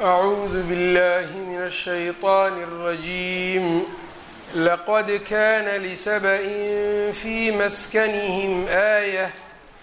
أعوذ بالله من الشيطان الرجيم لقد كان لسبإ في مسكنهم آية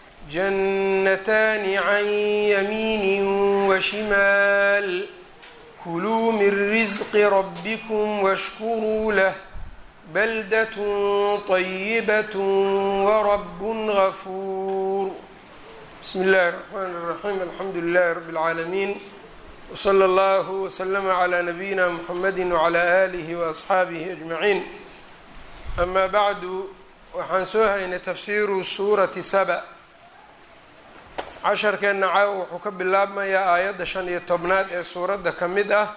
جنتان عن يمين وشمال كلوا من رزق ربكم واشكروا له بلدة طيبة ورب غفور بسم الله الرحمن الرحيم الحمد لله رب العالمين وصلى الله وسلم على نبيina mحamedi وعlى آlihi وأصxaabihi أجمaعiin أma bعdu waxaan soo haynay tafsiru suurati saba casharkeenna caaw wuxuu ka bilaabmayaa aayadda shan iyo tobnaad ee suuradda ka mid ah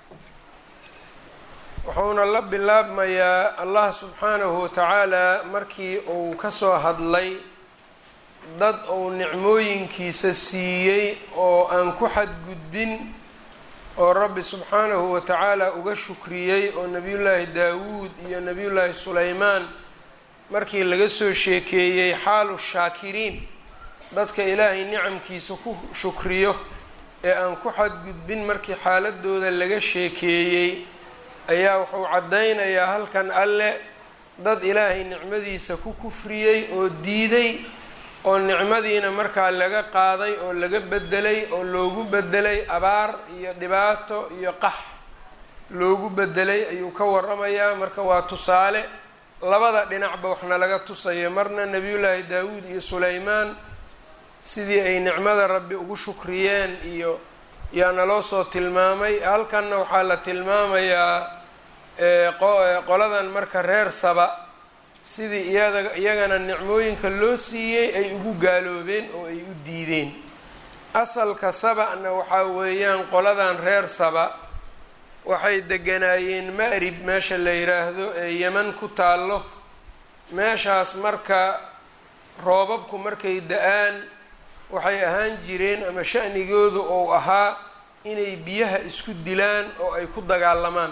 wuxuuna la bilaabmayaa allah subxaanahu watacaala markii uu kasoo hadlay dad uu nicmooyinkiisa siiyey oo aan ku xadgudbin oo rabbi subxaanahu wa tacaala uga shukriyey oo nebiyullaahi daawuud iyo nebiyullaahi sulaymaan markii laga soo sheekeeyey xaalu shaakiriin dadka ilaahay nicamkiisa ku shukriyo ee aan ku xadgudbin markii xaaladooda laga sheekeeyey ayaa wuxuu caddaynayaa halkan alle dad ilaahay nicmadiisa ku kufriyey oo diiday oo nicmadiina markaa laga qaaday oo laga bedelay oo loogu bedelay abaar iyo dhibaato iyo qax loogu bedelay ayuu ka waramayaa marka waa tusaale labada dhinacba waxna laga tusayo marna nebiyullaahi daawuud iyo sulaymaan sidii ay nicmada rabbi ugu shukriyeen iyo yaa naloo soo tilmaamay halkanna waxaa la tilmaamayaa qoladan marka reer saba sidii iyada iyagana nicmooyinka loo siiyey ay ugu gaaloobeen oo ay u diideen asalka saba-na waxaa weeyaan qoladan reer saba waxay deganaayeen ma'rib meesha la yiraahdo ee yeman ku taallo meeshaas marka roobabku markay da-aan waxay ahaan jireen ama shanigoodu ou ahaa inay biyaha isku dilaan oo ay ku dagaalamaan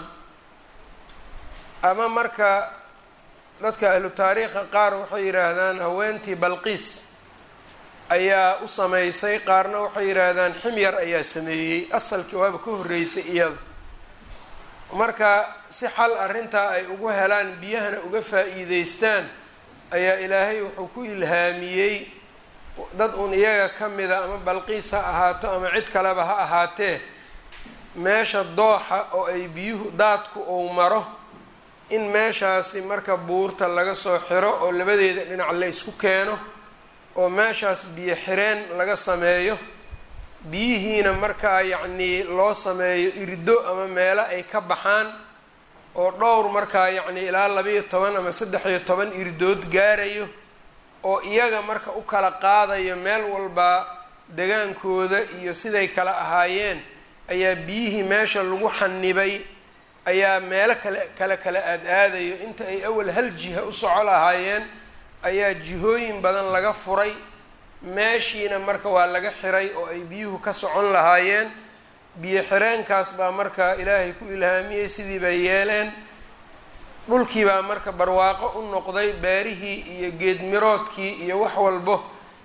ama marka dadka ahlu taariikha qaar waxay yidhaahdaan haweentii balqiis ayaa u sameysay qaarna waxay yidhaahdaan ximyar ayaa sameeyey asalkii waaba ka horreysay iyada marka si xal arrintaa ay ugu helaan biyahana uga faa-iideystaan ayaa ilaahay wuxuu ku ilhaamiyey dad uun iyaga ka mida ama balqiis ha ahaato ama cid kaleba ha ahaatee meesha dooxa oo ay biyuhu daadku ou maro in meeshaasi marka buurta laga soo xiro oo labadeeda dhinac la isku keeno oo meeshaas biyo xireen laga sameeyo biyihiina markaa yacnii loo sameeyo irdo ama meelo ay ka baxaan oo dhowr markaa yacnii ilaa labayo toban ama saddex iyo toban irdood gaarayo oo iyaga marka u kala qaadayo meel walba degaankooda iyo siday kala ahaayeen ayaa biyihii meesha lagu xanibay ayaa meelo kale kale kala aad aadayo inta ay awal hal jiha u soco lahaayeen ayaa jihooyin badan laga furay meeshiina marka waa laga xiray oo ay biyuhu ka socon lahaayeen biyo xireenkaas baa marka ilaahay ku ilhaamiyey sidii bay yeeleen dhulkii baa marka barwaaqo u noqday beerihii iyo geedmiroodkii iyo wax walbo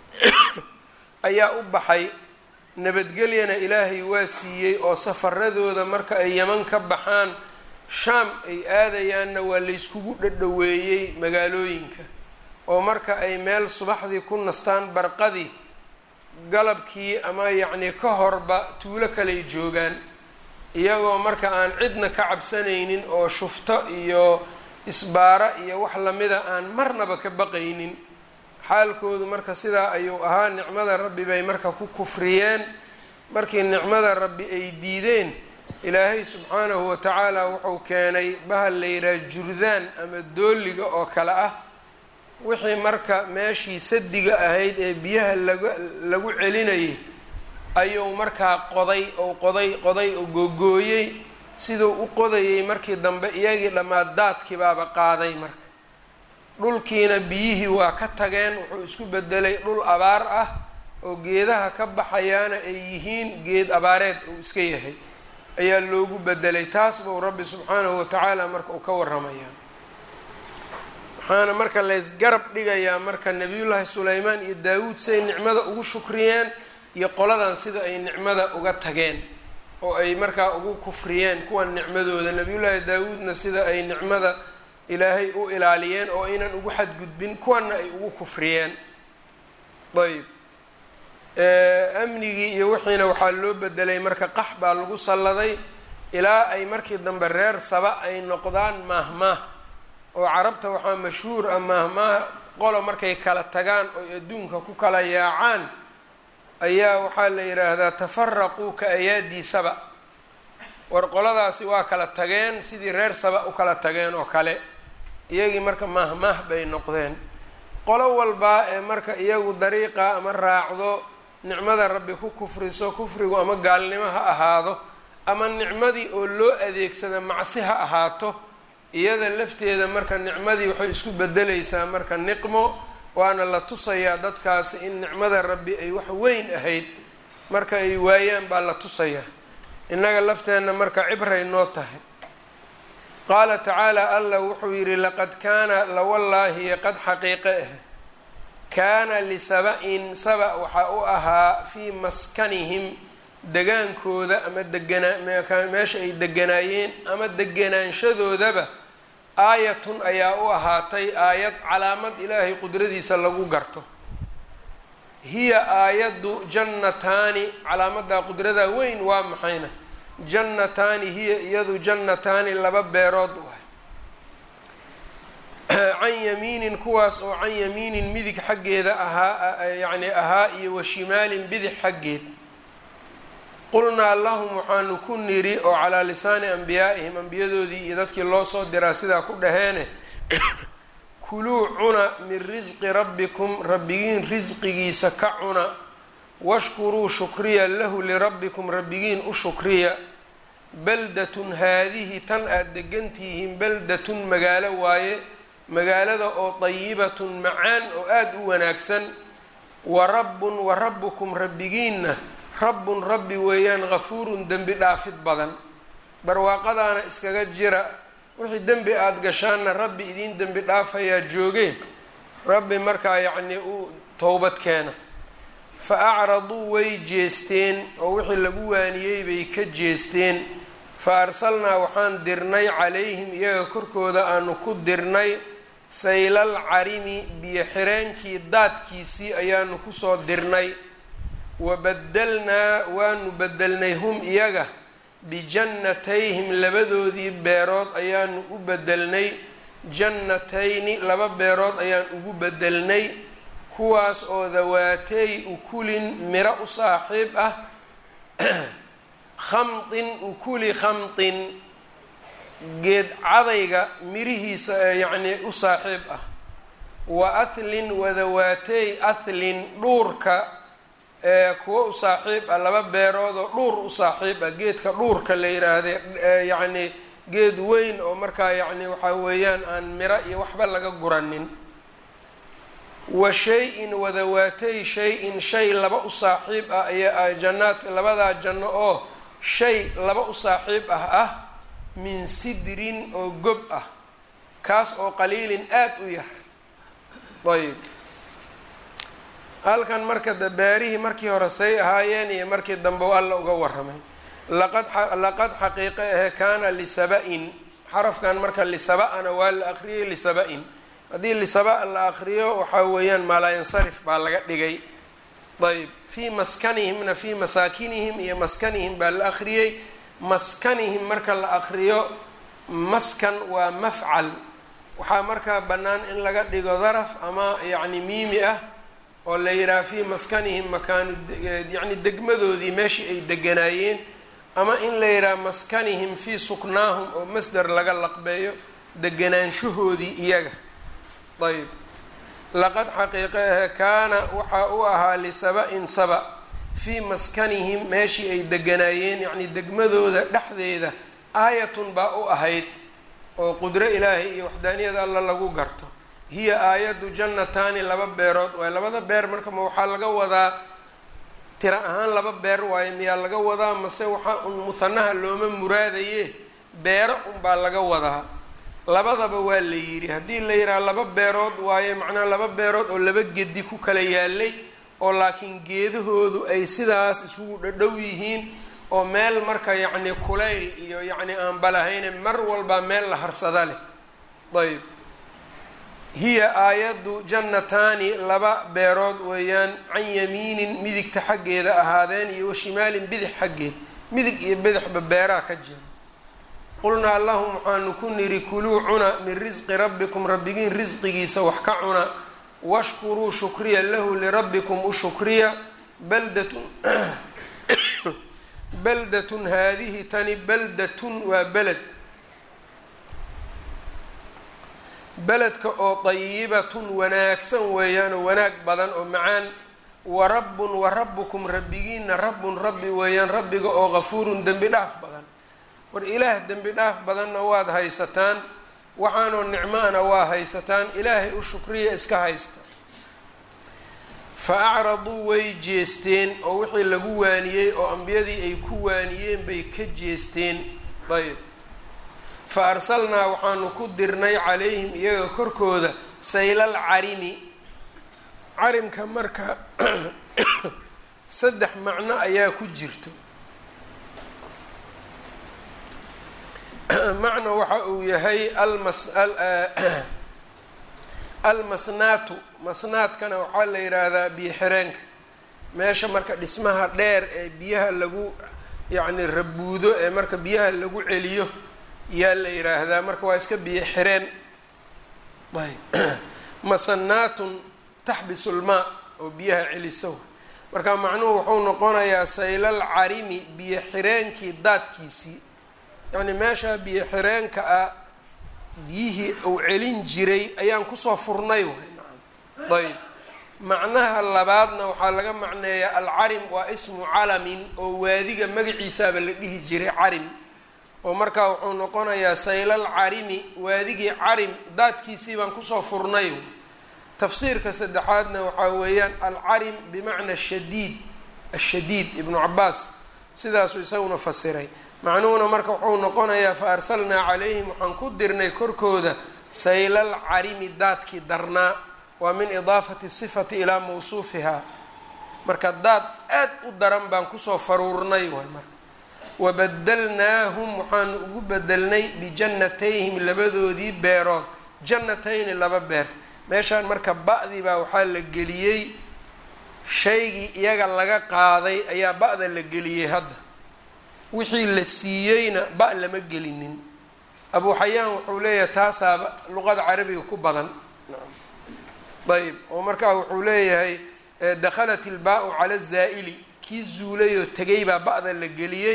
ayaa u baxay nabadgelyana ilaahay waa siiyey oo safaradooda marka ay yeman ka baxaan shaam ay aadayaanna waa layskugu dhadhaweeyey magaalooyinka oo marka ay meel subaxdii ku nastaan barqadii galabkii ama yacnii ka horba tuulo kaley joogaan iyagoo marka aan cidna ka cabsanaynin oo shufto iyo isbaara iyo wax lamida aan marnaba ka baqaynin xaalkoodu marka sidaa ayuu ahaa nicmada rabbi bay marka ku kufriyeen markii nicmada rabbi ay diideen ilaahay subxaanahu watacaala wuxuu keenay bahal la yidhaha jurdaan ama dooliga oo kale ah wixii marka meeshii sadiga ahayd ee biyaha laga lagu celinayay ayuu markaa qoday ou qoday qoday oo googooyey siduu u qodayay markii dambe iyagii dhammaad daadkii baaba qaaday marka dhulkiina biyihii waa ka tageen wuxuu isku bedelay dhul abaar ah oo geedaha ka baxayaana ay yihiin geed abaareed uu iska yahay ayaa loogu bedelay taas buu rabbi subxaanahu watacaala marka uu ka waramayaa waxaana marka laysgarab dhigayaa marka nebiyullaahi sulaymaan iyo daawuud siday nicmada ugu shukriyeen iyo qoladan sida ay nicmada uga tageen oo ay markaa ugu kufriyeen kuwan nicmadooda nabiyullaahi daawuudna sida ay nicmada ilaahay u ilaaliyeen oo aynan ugu xadgudbin kuwanna ay ugu kufriyeen ayb amnigii iyo wixiina waxaa loo bedelay marka qax baa lagu salladay ilaa ay markii dambe reer saba ay noqdaan maahmaah oo carabta waxaa mashhuur ah maahmaah qolo markay kala tagaan oy adduunka ku kala yaacaan ayaa waxaa la yidhaahdaa tafaraquu ka ayaadii saba war qoladaasi waa kala tageen sidii reer saba u kala tageen oo kale iyagii marka maahmaah bay noqdeen qolo walbaa ee marka iyagu dariiqa ama raacdo nicmada rabbi ku kufriso kufrigu ama gaalnimo ha ahaado ama nicmadii oo loo adeegsada macsi ha ahaato iyada lafteeda marka nicmadii waxay isku bedelaysaa marka niqmo waana la tusayaa dadkaasi in nicmada rabbi ay wax weyn ahayd marka ay waayaan baa la tusayaa innaga lafteenna marka cibray noo tahay qaala tacaala allah wuxuu yidhi laqad kaana lawallaahi qad xaqiiqe ah kaana lisaba-in saba waxaa u ahaa fii maskanihim degaankooda ama deganaa meesha ay deganaayeen ama deganaanshadoodaba aayatun ayaa u ahaatay aayad calaamad ilaahay qudradiisa lagu garto hiya aayaddu jannataani calaamadaa qudradaa weyn waa maxayna jannataani hiya iyadu jannataani laba beerood u ah can yamiinin kuwaas oo can yamiinin midig xaggeeda ahaa yacni ahaa iyo wa shimaalin bidix xaggeed qulnaa lahum waxaanu ku niri oo calaa lisaani ambiyaa'ihim ambiyadoodii iyo dadkii loo soo diraa sidaa ku dhaheene kuluu cuna min risqi rabbikum rabbigiin risqigiisa ka cuna washkuruu shukriya lahu lirabbikum rabbigiin u shukriya baldatun haadihi tan aada degantihiin baldatun magaalo waaye magaalada oo dayibatun macaan oo aada u wanaagsan wa rabbun wa rabbukum rabbigiinna rabbun rabbi weeyaan hafuurun dembi dhaafid badan barwaaqadaana iskaga jira wixii dembi aada gashaanna rabbi idiin dembi dhaafayaa joogee rabbi markaa yacnii u towbad keena fa acraduu way jeesteen oo wixii lagu waaniyey bay ka jeesteen fa arsalnaa waxaan dirnay calayhim iyaga korkooda aanu ku dirnay saylal carimi biyo xireenkii daadkiisii ayaanu kusoo dirnay wabadalnaa waanu bedelnay hum iyaga bijannatayhim labadoodii beerood ayaanu u bedelnay jannatayni laba beerood ayaan ugu bedelnay kuwaas oo dawaatey ukulin miro u saaxiib ah khamdin ukuli khamdin geed cadayga mirihiisa ee yacnii u saaxiib ah wa athlin wadawaatey athlin dhuurka ee kuwo u saaxiib ah laba beerood oo dhuur u saaxiib ah geedka dhuurka la yiraahde yacnii geed weyn oo markaa yacni waxaa weeyaan aan miro iyo waxba laga guranin wa shay-in wadawaatay shay-in shay laba u saaxiib ah ayaa jannaadka labadaa janno oo shay laba u saaxiib ah ah min sidrin oo gob ah kaas oo qaliilin aada u yar ayb halkan marka dabaarihii markii hore say ahaayeen iyo markii dambe u alla uga waramay laqad laqad xaqiiqe ahe kaana lisaba-in xarafkan marka lisaba-ana waa la aqriyay lisaba-in haddii lisaba la aqriyo waxaa weeyaan maalaayansarif baa laga dhigay ayb fii maskanihimna fii masaakinihim iyo maskanihim baa la aqriyey maskanihim marka la aqriyo maskan waa mafcal waxaa markaa bannaan in laga dhigo daraf ama yacni miimi ah oo la yidhaha fii maskanihim makaanu yacni degmadoodii meeshii ay deganaayeen ama in la yidhaha maskanihim fii suknaahum oo masder laga laqbeeyo deganaanshahoodii iyaga ayb laqad xaqiiqe ahe kaana waxaa u ahaa lisaba-in saba fii maskanihim meeshii ay deganaayeen yacni degmadooda dhexdeeda aayatun baa u ahayd oo qudro ilaahay iyo waxdaaniyada alla lagu garto hiya aayaddu jannataani laba beerood waaye labada beer marka ma waxaa laga wadaa tira ahaan laba beer waaye miyaa laga wadaa mase waxaa un muhanaha looma muraadaye beero unbaa laga wadaa labadaba waa la yidhi haddii la yidhaha laba beerood waaye macnaha laba beerood oo laba gedi ku kala yaalay oo laakiin geedahoodu ay sidaas isugu dhadhow yihiin oo meel marka yacni kulayl iyo yacni aan balahayne mar walba meel la harsada leh ayb hiya aayaddu jannataani laba beerood weeyaan can yamiinin midigta xaggeeda ahaadeen iyo washimaalin bidix xaggeed midig iyo bidixba beeraha ka jira qulnaa lahum waxaanu ku nidhi kuluu cuna min risqi rabbikum rabbigiin risqigiisa wax ka cuna washkuruu shukriya lahu lirabbikum u shukriya baldatun baldatun haadihi tani baldatun waa beled beledka oo dayibatun wanaagsan weeyaanoo wanaag badan oo macaan wa rabbun wa rabbukum rabbigiina rabbun rabbi weeyaan rabbiga oo gafuurun dembi dhaaf badan war ilaah dembi dhaaf badanna waad haysataan waxaanoo nicmo-ana waa haysataan ilaahay u shukriya iska haysta fa acraduu way jeesteen oo wixii lagu waaniyey oo ambiyadii ay ku waaniyeen bay ka jeesteen ayb fa arsalnaa waxaanu ku dirnay calayhim iyaga korkooda saylal carimi carimka marka saddex macno ayaa ku jirto macno waxa uu yahay almas almasnaatu masnaadkana waxaa la yidhaahdaa biyo xireenka meesha marka dhismaha dheer ee biyaha lagu yacni rabuudo ee marka biyaha lagu celiyo yaa la yidhaahdaa marka waa iska biyo xireen ayb masanaatun taxbisu lmaa oo biyaha celiso marka macnuhu wuxuu noqonayaa saylal carimi biyo xireenkii daadkiisii yacni meeshaa biyo xireenka ah biyihii uu celin jiray ayaan kusoo furnay way nacam ayb macnaha labaadna waxaa laga macneeyaa alcarim waa ismu calamin oo waadiga magaciisaaba la dhihi jiray carim oo markaa wuxuu noqonayaa saylal carimi waadigii carim daadkiisii baan kusoo furnay tafsiirka saddexaadna waxaa weeyaan alcarim bimacna shadiid ashadiid ibnu cabaas sidaasuu isaguna fasiray macnuhuna marka wuxuu noqonayaa fa arsalnaa calayhim waxaan ku dirnay korkooda saylal carimi daadkii darnaa waa min idaafati sifati ilaa mawsuufihaa marka daad aad u daran baan kusoo faruurnay waay marka wabadalnaahum waxaanu ugu bedelnay bijannatayhim labadoodii beerood jannatayni laba beer meeshaan marka ba-dii baa waxaa la geliyey shaygii iyaga laga qaaday ayaa ba-da la geliyey hadda wixii la siiyeyna ba lama gelinin abu xayaan wuxuu leeyahay taasaaba luqada carabiga ku badan ayb oo markaa wuxuu leeyahay dakhalat ilbaa-u cala zaa'ili kii zuulay oo tegay baa ba-da la geliyey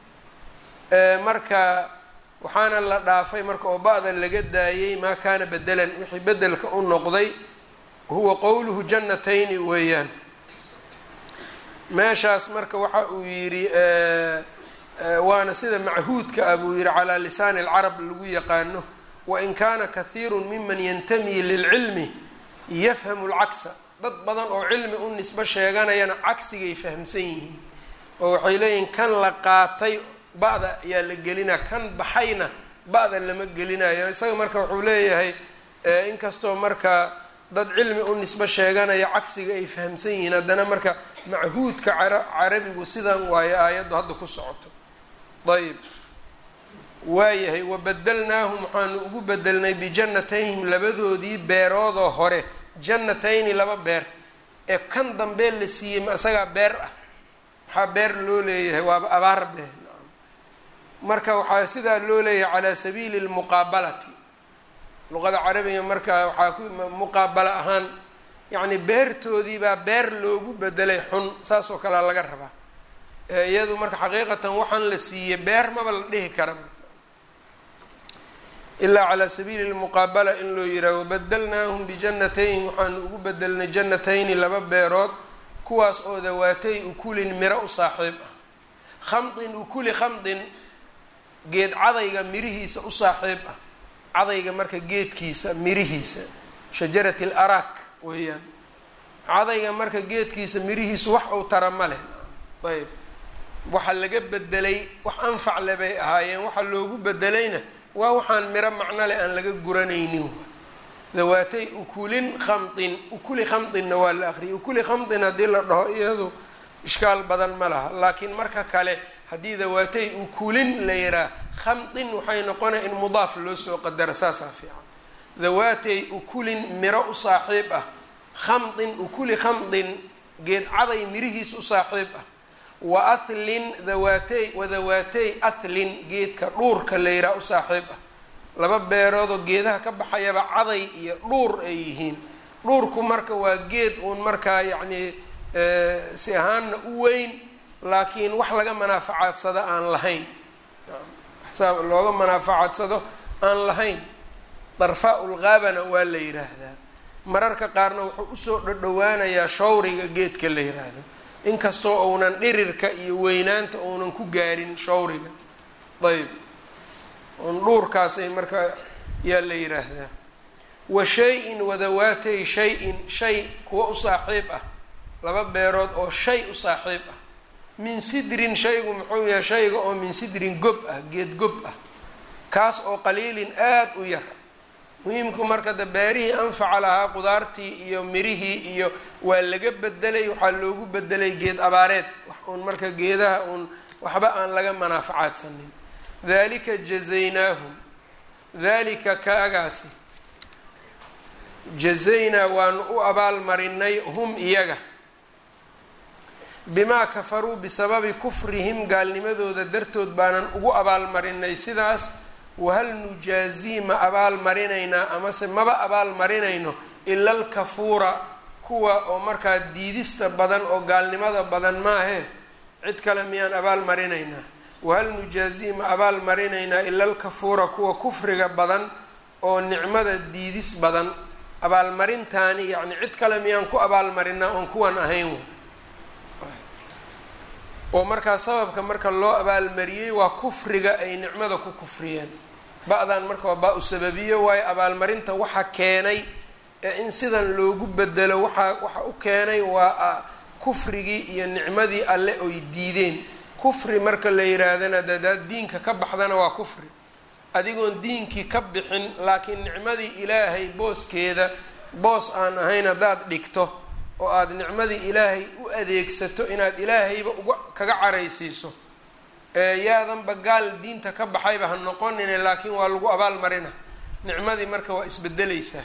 marka waxaana la dhaafay marka oo ba-da laga daayey maa kaana bedelan wixii bedelka u noqday huwa qowluhu jannatayni weeyaan meeshaas marka waxa uu yidhi waana sida machuudka ah buu yihi calaa lisaani alcarab lagu yaqaano wain kaana kahiiru miman yantami lilcilmi yafhamu lcagsa dad badan oo cilmi u nisbo sheeganayana cagsigay fahamsan yihiin oo waxay leeyihiin kan la qaatay ba-da ayaa la gelinaa kan baxayna ba-da lama gelinayo isaga marka wuxuu leeyahay inkastoo marka dad cilmi u nisbo sheeganaya cagsiga ay fahamsan yihiin haddana marka machuudka carabigu sidan waayo aayaddu hadda ku socoto ayb waayahay wabadalnaahum waxaanu ugu bedelnay bijannatayhim labadoodii beeroodoo hore jannatayni laba beer ee kan dambee la siiyey ma isagaa beer ah waxaa beer loo leeyahay waaba abaar bee marka waxaa sidaa loo leeyahay calaa sabiili lmuqaabalati luqada carabiga marka waxaa ku muqaabalo ahaan yacni beertoodii baa beer loogu bedelay xun saas oo kalea laga rabaa iyadu marka xaqiiqatan waxaan la siiyey beer maba la dhihi kara ilaa calaa sabiili lmuqaabala in loo yiraha wabadalnaahum bijannatayhim waxaanu ugu bedelnay jannatayni laba beerood kuwaas oo dawaatay ukulin miro u saaxiib ah khamdin ukuli khamdin geed cadayga mirihiisa u saaxiib ah cadayga marka geedkiisa mirihiisa shajarati l arak weeyaan cadayga marka geedkiisa mirihiisu wax uu tara ma leh ayb waxa laga bedelay wax anfac le bay ahaayeen waxa loogu bedelayna waa waxaan miro macno leh aan laga guranaynin dawaatay ukulin khamdin ukuli khamdinna waa la aqriyay ukuli khamdin haddii la dhaho iyadu ishkaal badan ma laha laakiin marka kale haddii dawaatay ukulin la yihaah khamdin waxay noqonaya in mudaaf loo soo qadara saasaa fiican dawaatay ukulin miro u saaxiib ah khamdin ukuli khamdin geed caday mirihiis u saaxiib ah wa athlin dawaatey wadawaatey athlin geedka dhuurka la yihaha u saaxiib ah laba beeroodoo geedaha ka baxayaba caday iyo dhuur ay yihiin dhuurku marka waa geed uun markaa yacnii si ahaanna u weyn laakiin wax laga manaafacadsado aan lahayn saa looga manaafacadsado aan lahayn darfaa ulgaabana waa la yidhaahdaa mararka qaarna wuxuu usoo dhodhowaanayaa shawriga geedka la yiraahdo inkastoo uunan dhirirka iyo weynaanta uunan ku gaarin shawriga ayb un dhuurkaasay marka yaa la yiraahdaa wa shay-in wadawaatay shay-in shay kuwa u saaxiib ah laba beerood oo shay u saaxiib ah min sidrin shaygu muxuu yahay shayga oo min sidrin gob ah geed gob ah kaas oo qaliilin aada u yar muhiimku marka de beerihii anfaca lahaa qudaartii iyo mirihii iyo waa laga bedelay waxaa loogu bedelay geed abaareed wax uun marka geedaha uun waxba aan laga manaafacaadsanin dalika jazaynaahum dalika kaagaasi jazaynaa waanu u abaalmarinay hum iyaga bimaa kafaruu bisababi kufrihim gaalnimadooda dartood baanan ugu abaalmarinay sidaas wahal nujaazii ma abaal marinaynaa amase maba abaal marinayno ila alkafuura kuwa oo markaa diidista badan oo gaalnimada badan maahee cid kale miyaan abaal marinaynaa wahal nujaazii ma abaal marinaynaa ila alkafuura kuwa kufriga badan oo nicmada diidis badan abaalmarintaani yacni cid kale miyaan ku abaalmarinaa oon kuwan ahayn oo markaa sababka marka loo abaalmariyey waa kufriga ay nicmada ku kufriyeen ba-dan marka waa baa-u sababiyo waayo abaalmarinta waxa keenay ee in sidan loogu bedelo waxa waxa u keenay waa kufrigii iyo nicmadii alle oy diideen kufri marka la yihaahdana dadaad diinka ka baxdana waa kufri adigoon diinkii ka bixin laakiin nicmadii ilaahay booskeeda boos aan ahayn haddaad dhigto oo aada nicmadii ilaahay u adeegsato inaad ilaahayba uga kaga caraysiiso yaadanba gaal diinta ka baxayba ha noqonine laakiin waa lagu abaal marina nicmadii marka waa isbedeleysaa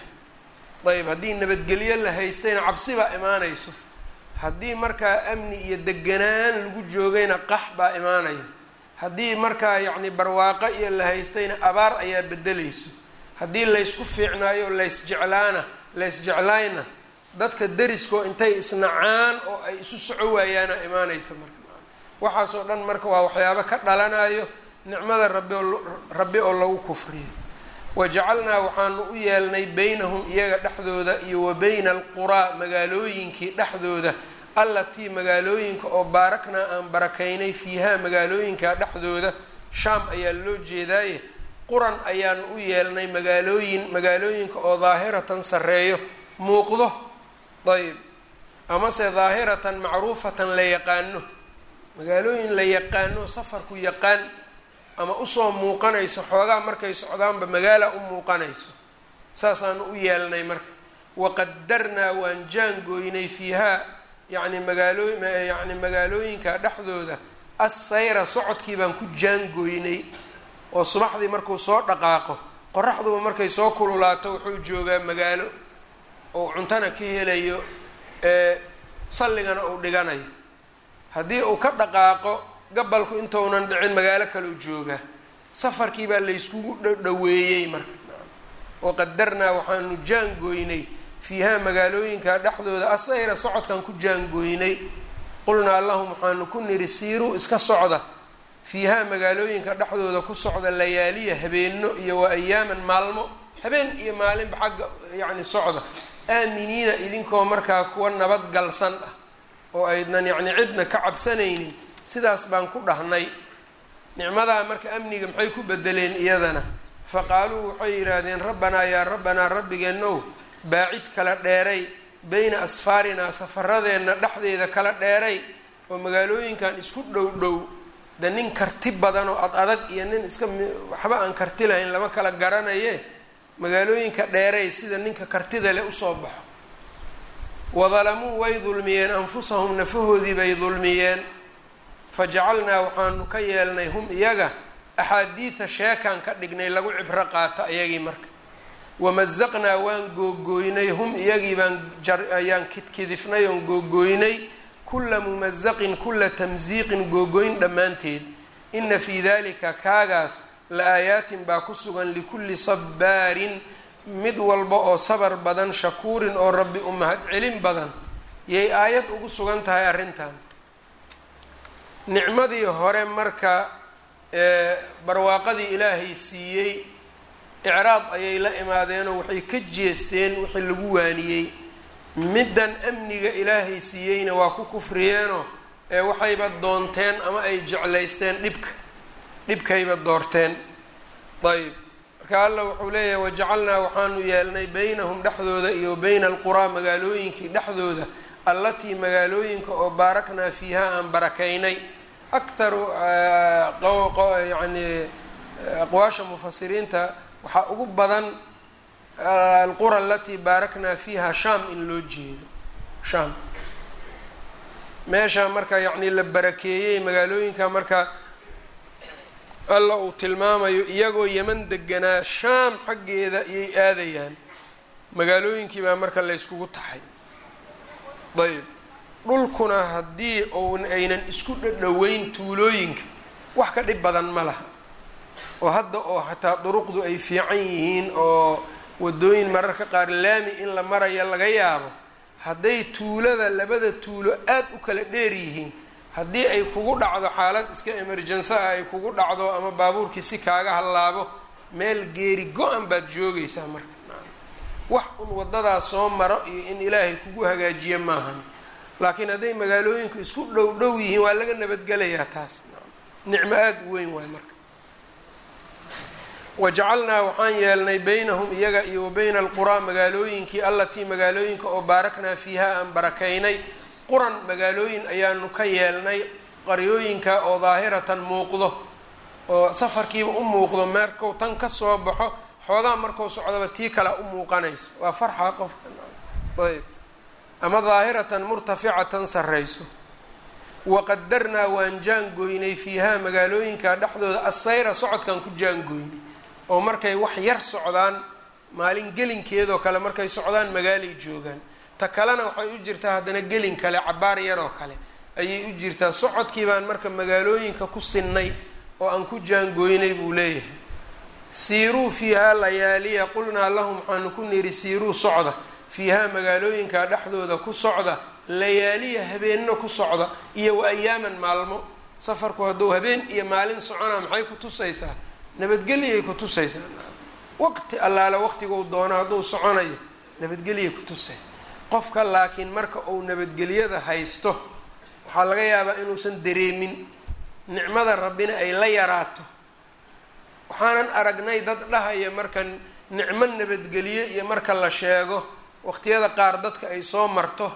ayb haddii nabadgelyo la haystayna cabsi baa imaanayso haddii markaa amni iyo deganaan lagu joogayna qax baa imaanaya haddii markaa yacni barwaaqo iyo la haystayna abaar ayaa bedeleyso haddii laysku fiicnaayo laysjeclaana laysjeclaayna dadka deriskoo intay isnacaan oo ay isu soco waayaana imaanaysa marka waxaasoo dhan marka waa waxyaabo ka dhalanayo nicmada rabi rabbi oo lagu kufriyo wajacalnaa waxaanu u yeelnay beynahum iyaga dhexdooda iyo wa beyna alquraa magaalooyinkii dhexdooda allatii magaalooyinka oo baaraknaa aan barakaynay fiihaa magaalooyinka dhexdooda shaam ayaa loo jeedaaye quran ayaanu u yeelnay magaalooyin magaalooyinka oo daahiratan sarreeyo muuqdo ayb amase daahiratan macruufatan la yaqaano magaalooyin la yaqaano safarku yaqaan ama usoo muuqanayso xoogaa markay socdaanba magaala u muuqanayso saasaanu u yeelnay marka waqadarnaa waan jaangooynay fiihaa yani magaaloo yani magaalooyinka dhexdooda assayra socodkii baan ku jaangooynay oo subaxdii markuu soo dhaqaaqo qoraxduba markay soo kululaato wuxuu joogaa magaalo oo cuntana ka helayo ee salligana uu dhiganayo haddii uu ka dhaqaaqo gabalku intounan dhicin magaalo kaleu joogaa safarkii baa layskugu dhdhaweeyey marka waqadarnaa waxaanu jaangooynay fiihaa magaalooyinka dhexdooda asayra socodkan ku jaangooynay qulnaa lahum waxaanu ku niri siiruu iska socda fiihaa magaalooyinka dhexdooda ku socda layaaliya habeeno iyo wa ayaaman maalmo habeen iyo maalinba xagga yacni socda aaminiina idinkoo markaa kuwa nabadgalsan ah oo aydnan yacni cidna ka cabsanaynin sidaas baan ku dhahnay nicmadaa marka amniga maxay ku bedeleen iyadana fa qaaluu waxay yidhaahdeen rabbanaa yaa rabbanaa rabbigeenow baacid kala dheeray beyna asfaarinaa safaradeenna dhexdeeda kala dheeray oo magaalooyinkan isku dhow dhow de nin karti badan oo ad adag iyo nin iska waxba aan karti lahayn lama kala garanaye magaalooyinka dheeray sida ninka kartida leh usoo baxo wadalamuu way dulmiyeen anfusahum nafahoodii bay dulmiyeen fajacalnaa waxaanu ka yeelnay hum iyaga axaadiida sheekaan ka dhignay lagu cibro qaato ayagii marka wamazaqnaa waan googooynay hum iyagii baan ayaan kidkidifnay oon googooynay kula mumazaqin kula tamsiiqin googooyn dhammaanteed ina fii dalika kaagaas la aayaatin baa ku sugan likulli sabbaarin mid walba oo sabar badan shakuurin oo rabbi u mahad celin badan yay aayad ugu sugan tahay arrintan nicmadii hore marka barwaaqadii ilaahay siiyey icraad ayay la imaadeenoo waxay ka jeesteen wixii lagu waaniyey middan amniga ilaahay siiyeyna waa ku kufriyeenoo ee waxayba doonteen ama ay jeclaysteen dhibka dhibkayba doorteen ayb marka alla wuxuu leeyahay wajacalnaa waxaanu yeelnay beynahum dhexdooda iyo beyna alquraa magaalooyinkii dhexdooda allatii magaalooyinka oo baaraknaa fiiha aan barakaynay akharu yani aqwaasha mufasiriinta waxaa ugu badan alqura alatii baaraknaa fiiha sham in loo jeedo sham meesha marka yacni la barakeeyey magaalooyinka marka alla uu tilmaamayo iyagoo yeman deganaa shaam xaggeeda iyay aadayaan magaalooyinkii baa marka layskugu taxay ayb dhulkuna haddii un aynan isku dhadhoweyn tuulooyinka wax ka dhib badan ma laha oo hadda oo xataa duruqdu ay fiican yihiin oo wadooyin mararka qaar laami in la maraya laga yaabo hadday tuulada labada tuulo aada u kala dheer yihiin haddii ay kugu dhacdo xaalad iska emergency ah ay kugu dhacdo ama baabuurkii si kaaga hallaabo meel geeri go-an baad joogaysaa marka wax un wadadaas soo maro iyo in ilaahay kugu hagaajiye maahani laakiin hadday magaalooyinku isku dhow dhow yihiin waa laga nabadgelayaa taas nicmo aada u weyn waay marka wajacalnaa waxaan yeelnay beynahum iyaga iyo wa beyna alquraa magaalooyinkii allatii magaalooyinka oo baaraknaa fiiha aan barakaynay quran magaalooyin ayaanu ka yeelnay qaryooyinka oo daahiratan muuqdo oo safarkiiba u muuqdo markuu tan ka soo baxo xoogaa markuu socdaba tii kale u muuqanayso waa farxa qofka ayb ama daahiratan murtaficatan sarrayso waqadarnaa waan jaangoynay fiihaa magaalooyinka dhexdooda assayra socodkan ku jaangoynay oo markay wax yar socdaan maalin gelinkeedoo kale markay socdaan magaalay joogaan ta kalena waxay u jirtaa haddana gelin kale cabaar yaroo kale ayay u jirtaa socodkii baan marka magaalooyinka ku sinnay oo aan ku jaangoynay buu leeyahay siiruu fiihaa layaaliya qulnaa lahum waxaanu ku niri siiruu socda fiihaa magaalooyinka dhexdooda ku socda layaaliya habeenno ku socda iyo wa ayaaman maalmo safarku hadduu habeen iyo maalin soconaa maxay ku tusaysaa nabadgeliyay ku tusaysaa waqti allaale waqtiguu doono hadduu soconayo nabadgeliyay ku tusay qofka laakiin marka uu nabadgelyada haysto waxaa laga yaabaa inuusan dareemin nicmada rabbina ay la yaraato waxaanan aragnay dad dhahaya marka nicmo nabadgelye iyo marka la sheego waqtiyada qaar dadka ay soo marto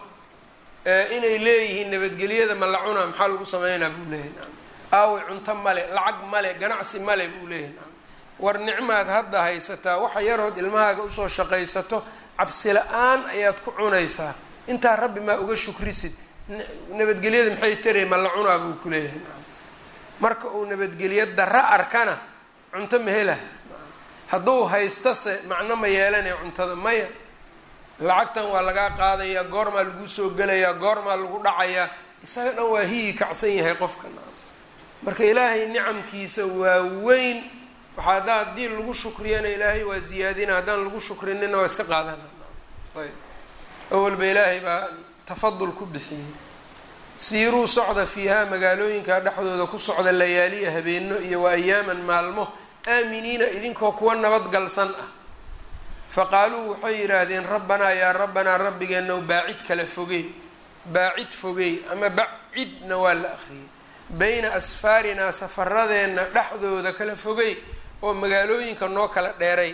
inay leeyihiin nabadgelyada ma la cunaa maxaa lagu sameynaa buu leeyahy naam aaway cunto male lacag male ganacsi male buu leeyahy naam war nicmaad hadda haysataa waxa yarood ilmahaaga usoo shaqaysato cabsi la-aan ayaad ku cunaysaa intaa rabbi maa uga shukrisid nabadgelyada maxay tarey ma la cunaa buu ku leeyahay naam marka uu nabadgelyo darro arkana cunto ma hela hadduu haystase macno ma yeelanaya cuntada maya lacagtan waa lagaa qaadayaa goormaa lagu soo gelayaa goormaa lagu dhacayaa isaga dhan waa hiyi kacsan yahay qofka naam marka ilaahay nicamkiisa waa weyn waxaa haddaa haddii lagu shukriyana ilaahay waa ziyaadina haddaan lagu shukrinina waa iska qaadana ayb awalba ilaahay baa tafadul ku bixiyey siiruu socda fiihaa magaalooyinka dhexdooda ku socda layaaliya habeeno iyo wa ayaaman maalmo aaminiina idinkoo kuwa nabadgalsan ah faqaaluu waxay yidhaahdeen rabbanaa yaa rabbanaa rabbigeenow baacid kala fogey baacid fogey ama bacidna waa la akhriyey bayna asfaarinaa safaradeenna dhexdooda kala fogey oo magaalooyinka noo kala dheeray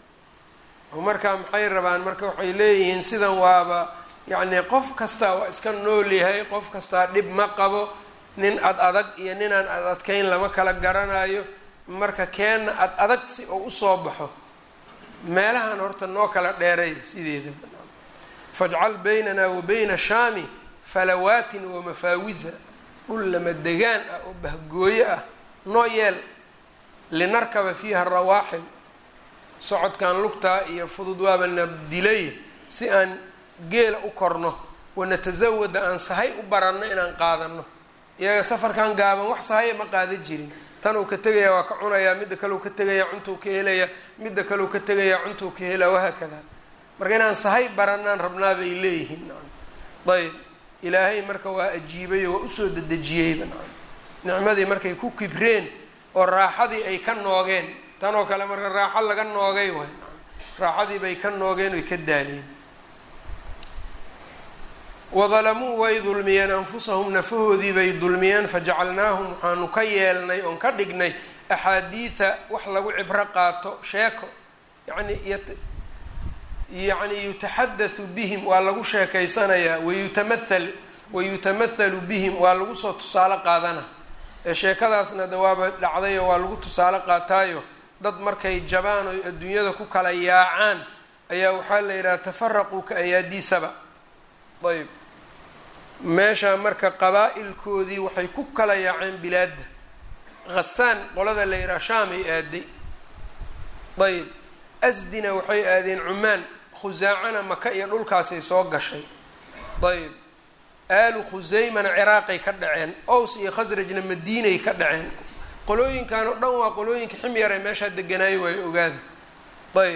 oo markaa maxay rabaan marka waxay leeyihiin sidan waaba yacnii qof kastaa waa iska nool yahay qof kastaa dhib ma qabo nin ad adag iyo ninaan ad adkayn lama kala garanayo marka keenna ad adag si oo usoo baxo meelahan horta noo kala dheeray sideedaba fajcal baynana wa bayna shaami falawaatin wa mafaawisa dhul lama degaan ah oo bahgooyo ah noo yeel linarkaba fiiha rawaaxil socodkan lugtaa iyo fudud waabana dilay si aan geela u korno wanatasawada aan sahay u baranno inaan qaadano iyaga safarkan gaaban wax sahaya ma qaadan jirin tan uu ka tegayaa waa ka cunayaa midda kale uu ka tegayaa cuntuu ka helayaa midda kale uu ka tegayaa cuntuu ka helaa wahaakada marka inaan sahay baranaan rabnaa bay leeyihiin ayb ilaahay marka waa ajiibay oo waa usoo dedejiyeyba nicmadii markay ku kibreen oo raaxadii ay ka noogeen tan oo kale marka raaxo laga noogay waay raaxadii bay ka noogeen oy ka daaleen wadalamuu way dulmiyeen anfusahum nafahoodii bay dulmiyeen fajacalnaahum waxaanu ka yeelnay oon ka dhignay axaadiida wax lagu cibro qaato sheeko yani yacni yutaxadathu bihim waa lagu sheekaysanayaa wayutamathal wayutamathalu bihim waa lagu soo tusaale qaadana ee sheekadaasna de waaba dhacdayo waa lagu tusaale qaataayo dad markay jabaan oy adduunyada ku kala yaacaan ayaa waxaa la yidhaha tafaraquu ka ayaadiisaba ayb meesha marka qabaa-ilkoodii waxay ku kala yaaceen bilaadda khasaan qolada la yidhaha shaamay aaday ayb asdina waxay aadeen cumaan khusaacana maka iyo dhulkaasay soo gashay ayb aalu khusaymana ciraaqay ka dhaceen ows iyo khasrajna madiinay ka dhaceen qolooyinkan oo dhan waa qolooyinka ximyare meeshaa deganaayo waayo ogaada ayb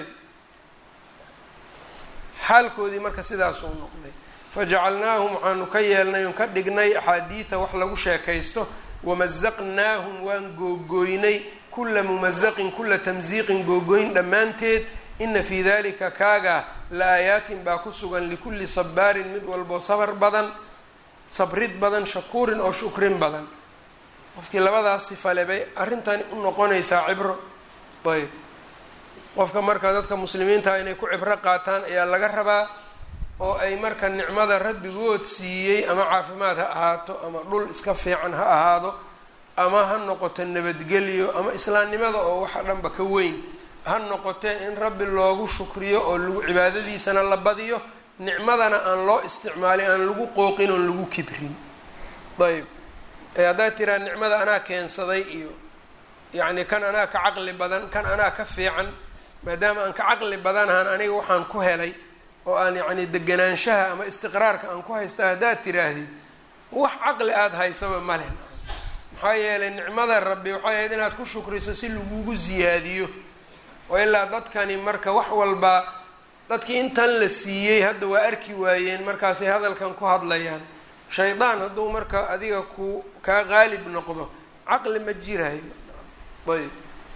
xaalkoodii marka sidaasuu noqday fajacalnaahum waxaanu ka yeelnay oon ka dhignay axaadiida wax lagu sheekaysto wamazaqnaahum waan googooynay kula mumazaqin kula tamsiiqin googoyn dhammaanteed ina fii dalika kaaga la aayaatin baa ku sugan likulli sabaarin mid walboo sabar badan sabrid badan shakuurin oo shukrin badan qofkii labadaas sifale bay arrintani u noqonaysaa cibro ayb qofka marka dadka muslimiinta inay ku cibro qaataan ayaa laga rabaa oo ay marka nicmada rabbigood siiyey ama caafimaad ha ahaato ama dhul iska fiican ha ahaado ama ha noqoto nabadgelyo ama islaamnimada oo waxa dhanba ka weyn ha noqotee in rabbi loogu shukriyo oo lagu cibaadadiisana la badiyo nicmadana aan loo isticmaalin aan lagu qooqin oon lagu kibrin ayb haddaad tiraa nicmada anaa keensaday iyo yacni kan anaa ka caqli badan kan anaa ka fiican maadaama aan ka caqli badanahan aniga waxaan ku helay oo aan yacni deganaanshaha ama istiqraarka aan ku haysta haddaad tiraahdid wax caqli aada haysaba male maxaa yeelay nicmada rabbi waxay ahayd inaad ku shukriso si lagugu siyaadiyo oo ilaa dadkani marka wax walba dadkii intan la siiyey hadda waa arki waayeen markaasay hadalkan ku hadlayaan shaydaan hadduu marka adiga ku kaa qaalib noqdo caqli ma jirayo ayb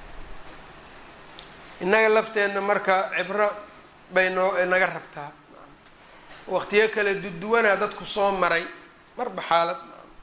innaga lafteenna marka cibro bay noo naga rabtaa waqtiyo kale duduwanaa dadku soo maray marba xaalad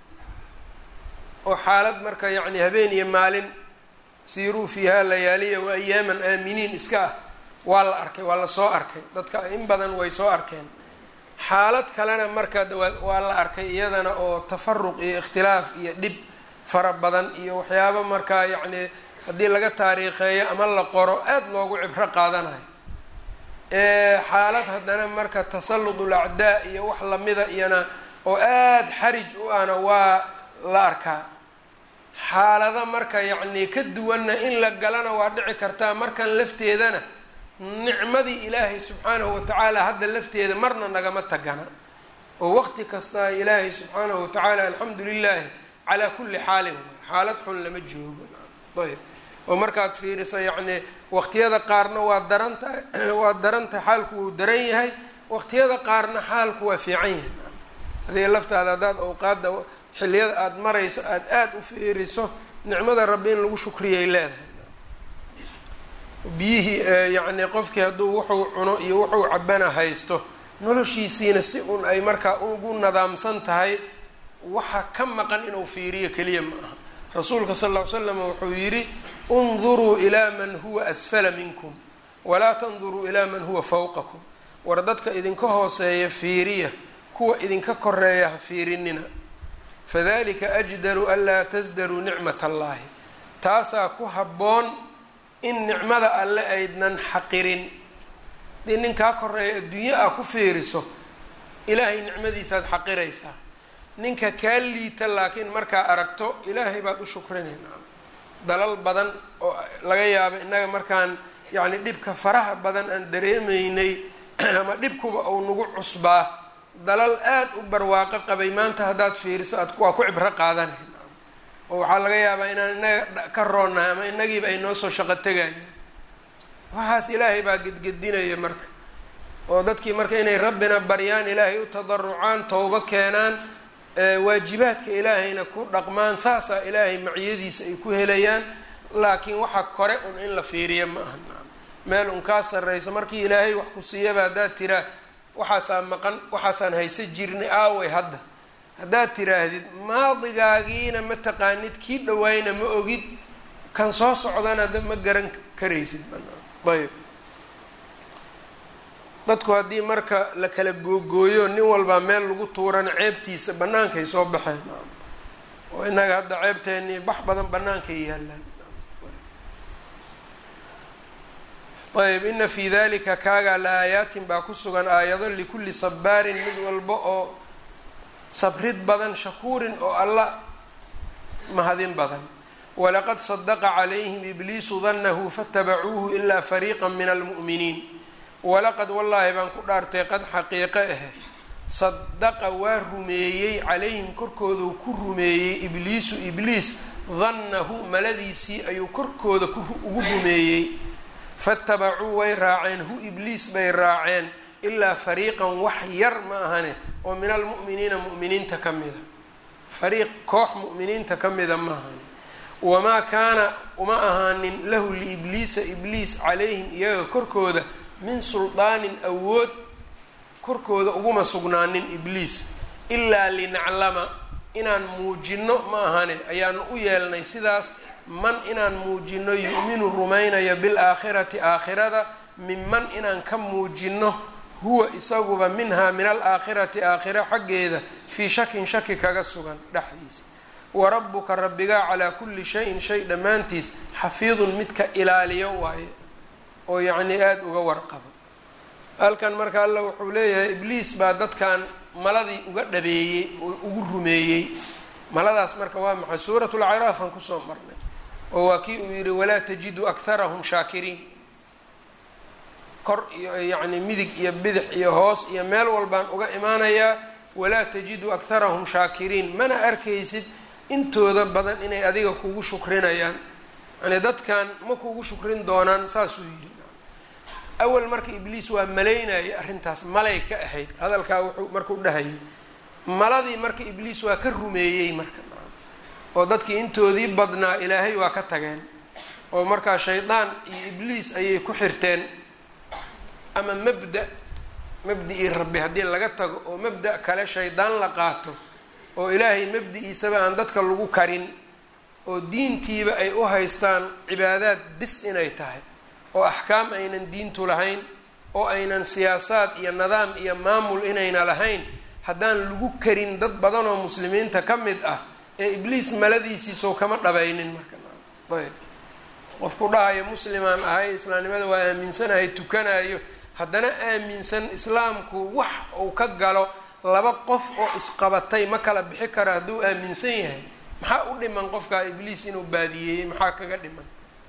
oo xaalad marka yacni habeen iyo maalin siiruu fiihaa layaaliya wa ayaaman aaminiin iska ah waa la arkay waa la soo arkay dadka in badan way soo arkeen xaalad kalena marka waa la arkay iyadana oo tafaruq iyo ikhtilaaf iyo dhib fara badan iyo waxyaabo markaa yacni haddii laga taariikheeyo ama la qoro aada loogu cibro qaadanayo xaalad haddana marka tasaludul acdaa iyo wax lamida iyana oo aada xarij u ahna waa la arkaa xaalado marka yacni ka duwanna in la galana waa dhici kartaa markan lafteedana nicmadii ilaahay subxaanahu watacaala hadda lafteeda marna nagama tagana oo waqti kasta ilaahay subxaanahu watacaala alxamdu lilaahi calaa kulli xaalin xaalad xun lama joogo ayb oo markaad fiiriso yacni waqtiyada qaarna waa daranta waa daranta xaalku wuu daran yahay waqtiyada qaarna xaalku waa fiican yahay adiga laftaada haddaad awqaadda xilliyada aada marayso aada aada u fiiriso nicmada rabbi in lagu shukriyay leedahay biyihii yacni qofkii hadduu wuxuu cuno iyo wuxuu cabana haysto noloshiisiina si un ay markaa ugu nadaamsan tahay waxa ka maqan inuu fiiriyo keliya ma aha rasuulka sal ll ly slam wuxuu yidhi unduruu ilaa man huwa asfala minkum walaa tanduruu ilaa man huwa fawqakum war dadka idinka hooseeya fiiriya kuwa idinka koreeya ha fiirinina fadalika ajdaru anlaa tasdaruu nicmat allahi taasaa ku habboon in nicmada alle aydnan xaqirin hadii ninkaa koreeya adduunye ah ku fiiriso ilaahay nicmadiisaad xaqiraysaa ninka kaa liita laakiin markaa aragto ilaahay baad u shukrinayna dalal badan oo laga yaabo innaga markaan yacni dhibka faraha badan aan dareemaynay ama dhibkuba uu nagu cusbaa dalal aada u barwaaqo qabay maanta haddaad fiiriso aad waa ku cibro qaadanay oo waxaa laga yaabaa inaan inaga ka roonnahay ama inagiiba ay noo soo shaqo tegayaan waxaas ilaahay baa gedgedinaya marka oo dadkii marka inay rabbina baryaan ilaahay u tadarucaan towbo keenaan waajibaadka ilaahayna ku dhaqmaan saasaa ilaahay maciyadiisa ay ku helayaan laakiin waxa kore un in la fiiriya ma aha meel un kaa sarreyso markii ilaahay wax ku siiyaba haddaad tiraa waxaasaa maqan waxaasaan haysa jirnay aaway hadda haddaad tiraahdid maadigaagiina ma taqaanid kii dhawaayna ma ogid kan soo socdana ma garan karaysid ayb dadku haddii marka la kala googooyo nin walbaa meel lagu tuurana ceebtiisa bannaankay soo baxeen oo innaga hadda ceebteennii bax badan bannaankay yaalaan ayb ina fii dalika kaagaa la aayaatin baa ku sugan aayado likulli sabaarin mid walba oo sabrid badan shakuurin oo alla mahadin badan walaqad sadaqa calayhim ibliisu danahu faatabacuuhu ilaa fariiqa min almu'miniin walaqad wallaahi baan ku dhaartay qad xaqiiqe ah sadaqa waa rumeeyey calayhim korkoodau ku rumeeyey ibliisu ibliis dannahu maladiisii ayuu korkooda ugu rumeeyey fatabacuu way raaceen hu ibliis bay raaceen ilaa fariiqan wax yar ma ahane oo min almu'miniina mu'miniinta ka mida fariiq koox mu'miniinta ka mida ma ahane wamaa kaana uma ahaanin lahu liibliisa ibliis calayhim iyaga korkooda min suldaanin awood korkooda uguma sugnaanin ibliis ilaa linaclama inaan muujinno ma ahane ayaanu u yeelnay sidaas man inaan muujinno yu'minu rumaynayo bilaakhirati aakhirada minman inaan ka muujinno huwa isaguba minhaa min alaakhirati aakhira xaggeeda fii shakin shaki kaga sugan dhexdiisa wa rabbuka rabbigaa calaa kulli shayin shay dhammaantiis xafiidun midka ilaaliyo waaye oo yacnii aada uga warqabo halkan marka alla wuxuu leeyahay ibliis baa dadkan maladii uga dhabeeyey oo ugu rumeeyey maladaas marka waa maxay suuratulcaraaf aan kusoo marnay oo waa kii uu yidhi walaa tajidu akharahum shaakiriin kor iyo yacni midig iyo bidix iyo hoos iyo meel walbaan uga imaanayaa walaa tajidu akharahum shaakiriin mana arkaysid intooda badan inay adiga kugu shukrinayaan yani dadkan ma kugu shukrin doonaan saasuu yidhi awal marka ibliis waa malaynayay arrintaas malay ka ahayd hadalkaa wuxuu markuu dhahayay maladii marka ibliis waa ka rumeeyey marka oo dadkii intoodii badnaa ilaahay waa ka tageen oo markaa shaydaan iyo ibliis ayay ku xirteen ama mabda mabdi-ii rabbi haddii laga tago oo mabda kale shaydaan la qaato oo ilaahay mabdi-iisaba aan dadka lagu karin oo diintiiba ay u haystaan cibaadaad bis inay tahay oo axkaam aynan diintu lahayn oo aynan siyaasaad iyo nidaam iyo maamul inayna lahayn haddaan lagu karin dad badan oo muslimiinta ka mid ah ee ibliis maladiisiisoo kama dhabaynin marka ayb qofku dhahayo muslimaan ahay islaamnimada waa aaminsanahay tukanayo haddana aaminsan islaamku wax uu ka galo laba qof oo isqabatay ma kala bixi karo hadduu aaminsan yahay maxaa u dhiman qofkaa ibliis inuu baadiyeeyey maxaa kaga dhiman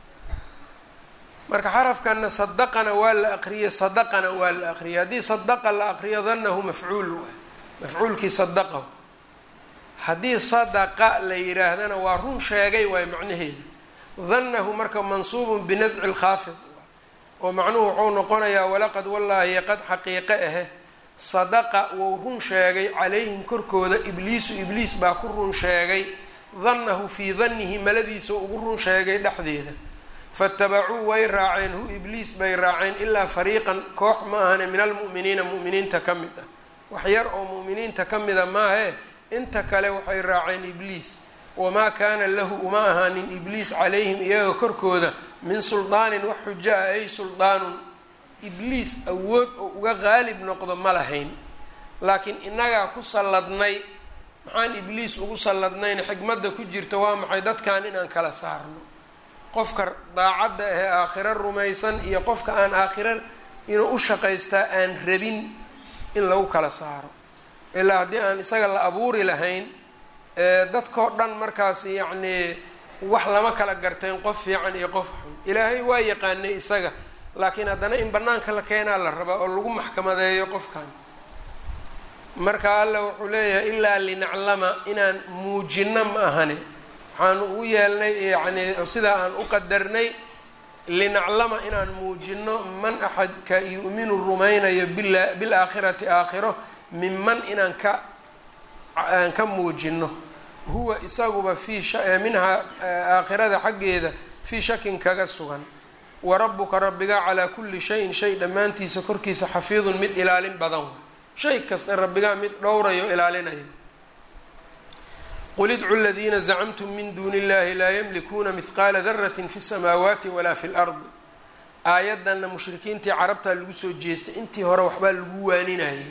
marka xarafkana sadaqana waa la aqriyey sadaqana waa la aqriyay haddii sadaqa la aqriyo danahu mafcuul waay mafcuulkii sadaqahu haddii sadaqa la yidhaahdana waa run sheegay waay macnaheeda danahu marka mansuubun binasci lkhaafid oo macnuhu wuxuu noqonayaa walaqad wallaahi qad xaqiiqe ahe sadaqa wou run sheegay calayhim korkooda ibliisu ibliis baa ku run sheegay danahu fii danihi maladiisa ugu run sheegay dhexdeeda fatabacuu way raaceen hu ibliis bay raaceen ilaa fariiqan koox ma ahane min almu'miniina mu'miniinta ka mid ah wax yar oo mu'miniinta ka mida maahe inta kale waxay raaceen ibliis wamaa kaana lahu uma ahaanin ibliis calayhim iyaga korkooda min suldaanin wax xujo ah ay suldaanun ibliis awood oo uga qaalib noqdo ma lahayn laakiin innagaa ku salladnay maxaan ibliis ugu salladnayn xikmadda ku jirta waa maxay dadkan inaan kala saarno qofka daacadda ahee aakhiro rumaysan iyo qofka aan aakhiro inuu u shaqaystaa aan rabin in lagu kala saaro ilaa haddii aan isaga la abuuri lahayn dadkao dhan markaas yacnii wax lama kala garteen qof fiican iyo qof xun ilaahay waa yaqaanay isaga laakiin haddana in banaanka la keenaa la rabaa oo lagu maxkamadeeyo qofkan marka alla wuxuu leeyahay ilaa linaclama inaan muujino ma ahane waxaan u yeelnay yacni sidaa aan u qadarnay linaclama inaan muujino man axadka yu'minu rumaynayo bila bilaakhirati aakhiro minman inaan ka aan ka muujino huwa isaguba fii minhaa aakhirada xaggeeda fii shakin kaga sugan wa rabbuka rabbiga calaa kulli shayin shay dhammaantiisa korkiisa xafiidun mid ilaalin badan wa shay kasta rabbigaa mid dhowrayo ilaalinaya qul idcu ladiina zacamtum min duuni illahi laa yamlikuuna mihqaala daratin fi samaawaati walaa fi lardi aayaddanna mushrikiintii carabtaa lagu soo jeestay intii hore waxbaa lagu waaninayay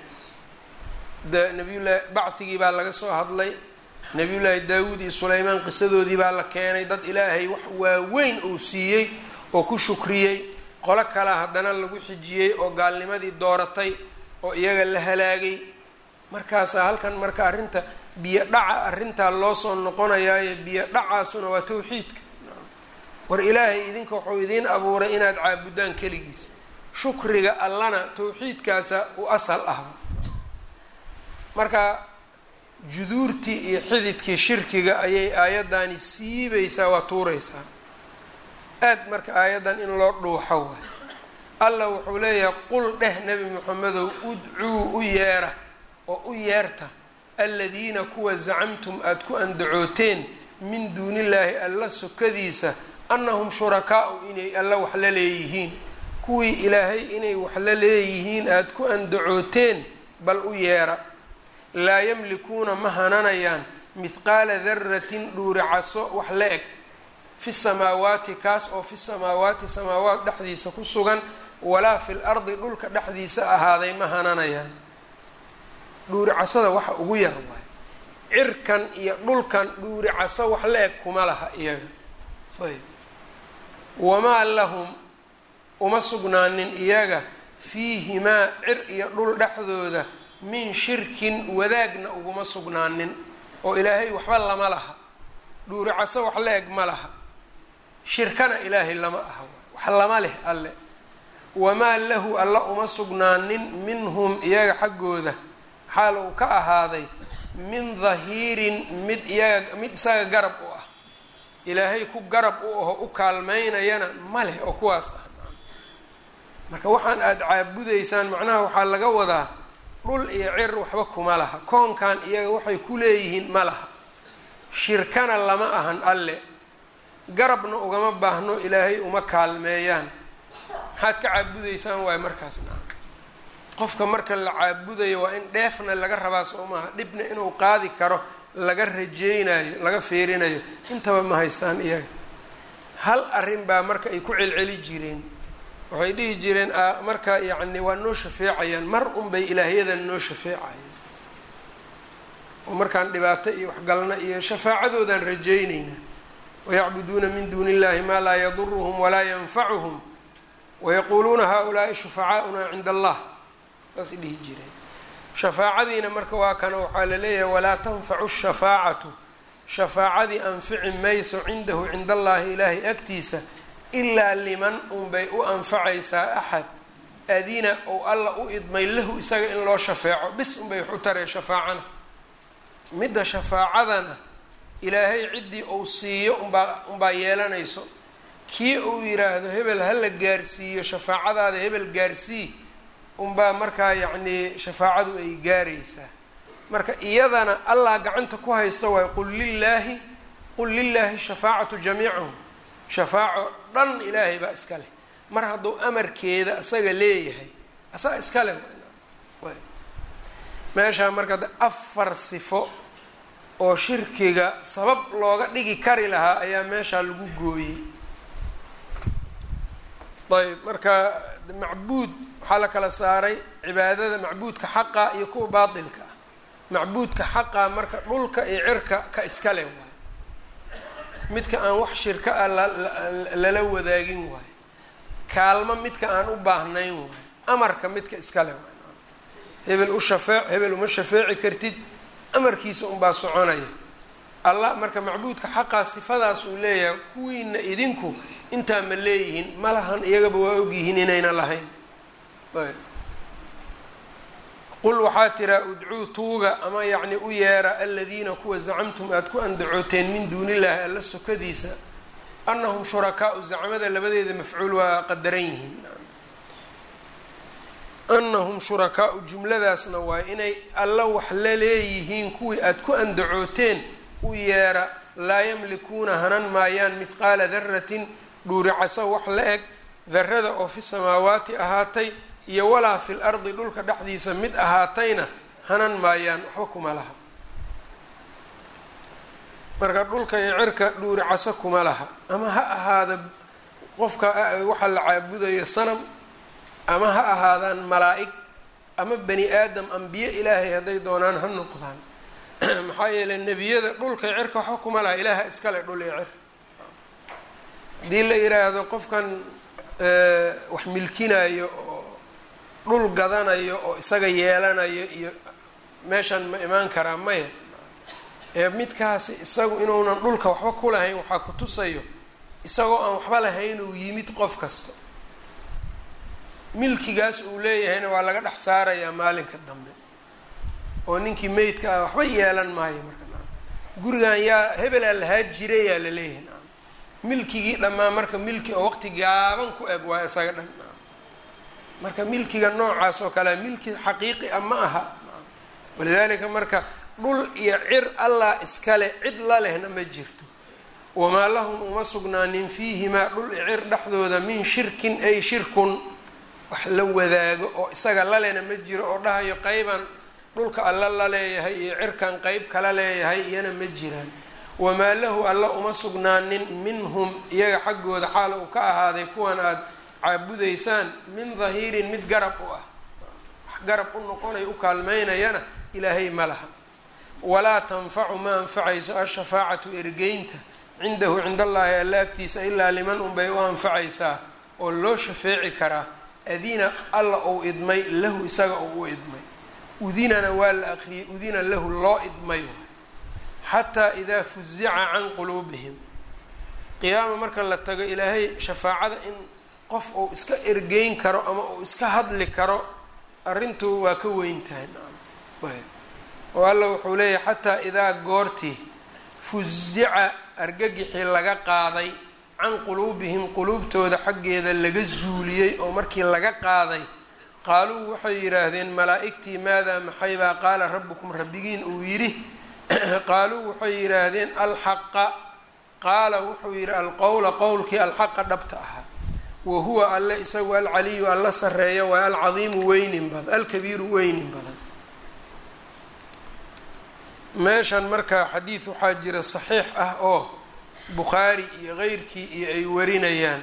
de nabiyullahi bacigii baa laga soo hadlay nabiyullaahi daawuud iyo sulaymaan qisadoodii baa la keenay dad ilaahay wax waaweyn uu siiyey oo ku shukriyey qolo kalea haddana lagu xijiyey oo gaalnimadii dooratay oo iyaga la halaagay markaasaa halkan marka arrinta biyo dhaca arrintaa loo soo noqonayaayo biyo dhacaasuna waa tawxiidka war ilaahay idinka wuxuu idiin abuuray inaad caabudaan keligiis shukriga allana tawxiidkaasa u asal ah marka juduurtii iyo xididkii shirkiga ayay aayaddaani siibaysaa waa tuuraysaa aad marka aayaddan in loo dhuuxo waay allah wuxuu leeyahay qul dheh nebi moxamedow udcuu u yeera oo u yeerta aladiina kuwa zacamtum aada ku andacooteen min duunillaahi alla sokadiisa annahum shurakaau inay alla wax la leeyihiin kuwii ilaahay inay wax la leeyihiin aada ku andacooteen bal u yeera laa yamlikuuna ma hananayaan mithqaala daratin dhuuricaso wax la eg fi samaawaati kaas oo fi samaawaati samaawaat dhexdiisa ku sugan walaa fi l ardi dhulka dhexdiisa ahaaday ma hananayaan dhuuricasada waxa ugu yar waay cirkan iyo dhulkan dhuuricaso wax la eg kuma laha iyaga ayb wamaa lahum uma sugnaanin iyaga fiihimaa cir iyo dhul dhexdooda min shirkin wadaagna uguma sugnaanin oo ilaahay waxba lama laha dhuuricaso wax la eg ma laha shirkana ilaahay lama aha wax lama leh alle wamaa lahu alla uma sugnaanin minhum iyaga xaggooda xaal uu ka ahaaday min dahiirin mid iyaga mid isaga garab u ah ilaahay ku garab u aho u kaalmaynayana ma leh oo kuwaas ah marka waxaan aada caabudaysaan macnaha waxaa laga wadaa dhul iyo cir waxba kuma laha koonkan iyaga waxay ku leeyihiin ma laha shirkana lama ahan alle garabna ugama baahno ilaahay uma kaalmeeyaan maxaad ka caabudaysaan waayo markaasna qofka marka la caabudayo waa in dheefna laga rabaa soo maaha dhibna inuu qaadi karo laga rajeynayo laga feerinayo intaba ma haystaan iyaga hal arrin baa marka ay ku celceli jireen waxay dhihi jireen marka yacni waa noo shafeecayaan mar unbay ilaahyadan noo shafeecayaan oo markaan dhibaato iyo waxgalna iyo shafaacadoodaan rajayneynaa wayacbuduuna min duuni illahi maa laa yaduruhum walaa yanfacuhum wayaquuluuna haa-ulaai shufacaauna cinda allah saasay dhihi jireen shafaacadiina marka waa kana waxaa la leeyahay walaa tanfacu shafaacatu shafaacadii anfici mayso cindahu cinda allahi ilaahay agtiisa ilaa liman unbay u anfacaysaa axad adina ou alla u idmay lahu isaga in loo shafeeco bis unbay wax u taree shafaacana midda shafaacadana ilaahay ciddii uu siiyo unbaa unbaa yeelanayso kii uu yiraahdo hebel ha la gaarsiiyo shafaacadaada hebel gaarsii unbaa markaa yacnii shafaacadu ay gaaraysaa marka iyadana allah gacanta ku haysta waayo qul lilaahi qul lilaahi shafaacatu jamiicahum shafaaco dhan ilaahay baa iska leh mar hadduu amarkeeda isaga leeyahay asaga iska leh meeshaa marka afar sifo oo shirkiga sabab looga dhigi kari lahaa ayaa meeshaa lagu gooyey ayb marka macbuud waxaa la kala saaray cibaadada macbuudka xaqa iyo kuwa baatilka ah macbuudka xaqa marka dhulka iyo cirka ka iska leh waayo midka aan wax shirka ah lala wadaagin waayo kaalmo midka aan u baahnayn waayo amarka midka iska leh waayo hebel u shafeec hebel uma shafeeci kartid amarkiisa unbaa soconaya allah marka macbuudka xaqaa sifadaas uu leeyahay kuwiina idinku intaa ma leeyihiin ma lahan iyagaba waa ogyihiin inayna lahayn ayb qul waxaa tiraa udcuu tuuga ama yacni u yeera aladiina kuwa zacamtum aada ku andacooteen min duunillaahi alla sokadiisa annahum shurakaau zacmada labadeeda mafcuul waa qadaran yihiin annahum shurakaau jumladaasna waa inay alla wax la leeyihiin kuwii aada ku andacooteen u yeera laa yamlikuuna hanan maayaan mithqaala daratin dhuuricaso wax la eg darada oo fi samaawaati ahaatay iyo walaa fil ardi dhulka dhexdiisa mid ahaatayna hanan maayaan waxba kuma laha marka dhulka iyo cirka dhuuricaso kuma laha ama ha ahaada qofka waxa la caabudayo sanam ama ha ahaadaan malaa-ig ama bani aadam ambiye ilaahay hadday doonaan ha noqdaan maxaa yeeley nebiyada dhulka iyo cirka waxba kuma laha ilaaha iskale dhul iyo cir haddii la yiraahdo qofkan wax milkinayo oo dhul gadanayo oo isaga yeelanayo iyo meeshan ma imaan karaa maya ee midkaasi isagu inuunan dhulka waxba ku lahayn waxaa ku tusayo isagoo aan waxba lahayn uu yimid qof kasta milkigaas uu leeyahayna waa laga dhex saarayaa maalinka dambe oo ninkii meydka ah waxba yeelan maayo marka gurigan yaa hebelaa lahaa jirayaa la leeyahay na milkigii dhammaan marka milki oo waqti gaaban ku eg waa isaga dhan marka milkiga noocaas oo kale milki xaqiiqi a ma aha walidaalika marka dhul iyo cir allah iskale cid la lehna ma jirto wamaa lahum uma sugnaanin fiihimaa dhul iyo cir dhexdooda min shirkin ay shirkun wax la wadaago oo isaga lalena ma jiro oo dhahayo qeybaan dhulka alla la leeyahay iyo cirkan qeyb kala leeyahay iyana ma jiraan wamaa lahu alla uma sugnaanin minhum iyaga xaggooda xaal uu ka ahaaday kuwan aada caabudaysaan min dahiirin mid garab u ah wax garab u noqonay u kaalmeynayana ilaahay ma laha walaa tanfacu ma anfacayso ashafaacatu ergeynta cindahu cind allaahi alla agtiisa ilaa liman unbay u anfacaysaa oo loo shafeeci karaa adina alla uu idmay lahu isaga uu u idmay udinana waa la aqriyay udina lahu loo idmay xataa idaa fuzica can quluubihim qiyaama marka la tago ilaahay shafaacada in qof uu iska ergeyn karo ama uu iska hadli karo arrintu waa ka weyn tahay oo alla wuxuu leeyahay xataa idaa goortii fuzica argagixii laga qaaday can quluubihim quluubtooda xaggeeda laga zuuliyey oo markii laga qaaday qaaluu waxay yidhaahdeen malaa-igtii maadaa maxaybaa qaala rabbukum rabbigiin uu yidhi qaaluu waxay yidhaahdeen alxaqa qaala wuxuu yidhi alqowla qowlkii alxaqa dhabta ahaa wa huwa alle isagu alcaliyu alla sareeya waa alcadiimu weynin badan alkabiiru weynin badan meeshan marka xadiid waxaa jira saxiix ah oo bukhaari iyo keyrkii iyo ay warinayaan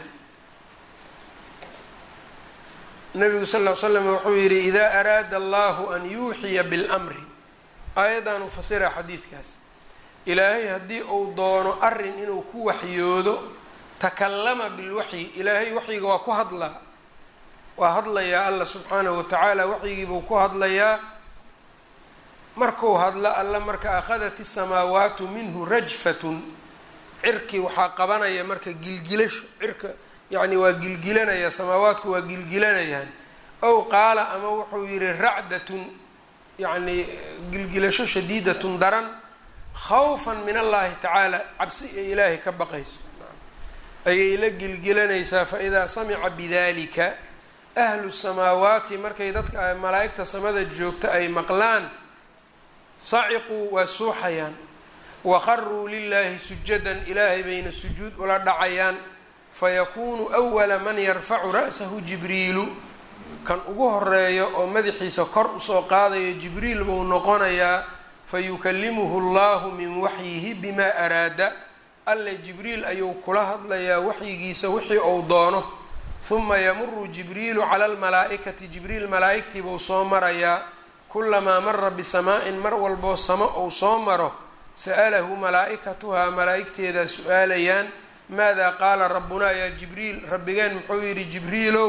nabigu sal ll slam wuxuu yidhi idaa araada allahu an yuuxiya bilmri aayaddan u fasira xadiidkaas ilaahay haddii uu doono arin inuu ku waxyoodo takallama bilwaxyi ilaahay waxyiga waa ku hadlaa waa hadlayaa alla subxaanahu watacaala waxyigiibuu ku hadlayaa markuu hadlo alla marka akhadat isamaawaatu minhu rajfatun cirkii waxaa qabanaya marka gilgilasho cirka yacni waa gilgilanaya samaawaadku waa gilgilanayaan ow qaala ama wuxuu yihi racdatun yacni gilgilasho shadiidatun daran khawfan min allahi tacaala cabsi ay ilaahay ka baqayso ayay la gilgilanaysaa faidaa samica bidalika ahlu samaawaati markay dadka malaa'igta samada joogta ay maqlaan saciquu waa suuxayaan waqaruu lilaahi sujadan ilaahay bayna sujuud ula dhacayaan fayakuunu awala man yarfacu ra'sahu jibriilu kan ugu horeeyo oo madaxiisa kor usoo qaadayo jibriil buu noqonayaa fayukalimuhu allahu min waxyihi bimaa araada alle jibriil ayuu kula hadlayaa waxyigiisa wixii uu doono huma yamuru jibriilu cala almalaa'ikati jibriil malaa'igtii buu soo marayaa kulamaa mara bisamaa-in mar walboo samo uu soo maro sa'alahu malaa'ikatuhaa malaa'igteedaa su-aalayaan maadaa qaala rabbunaa yaa jibriil rabbigeen muxuu yidhi jibriilow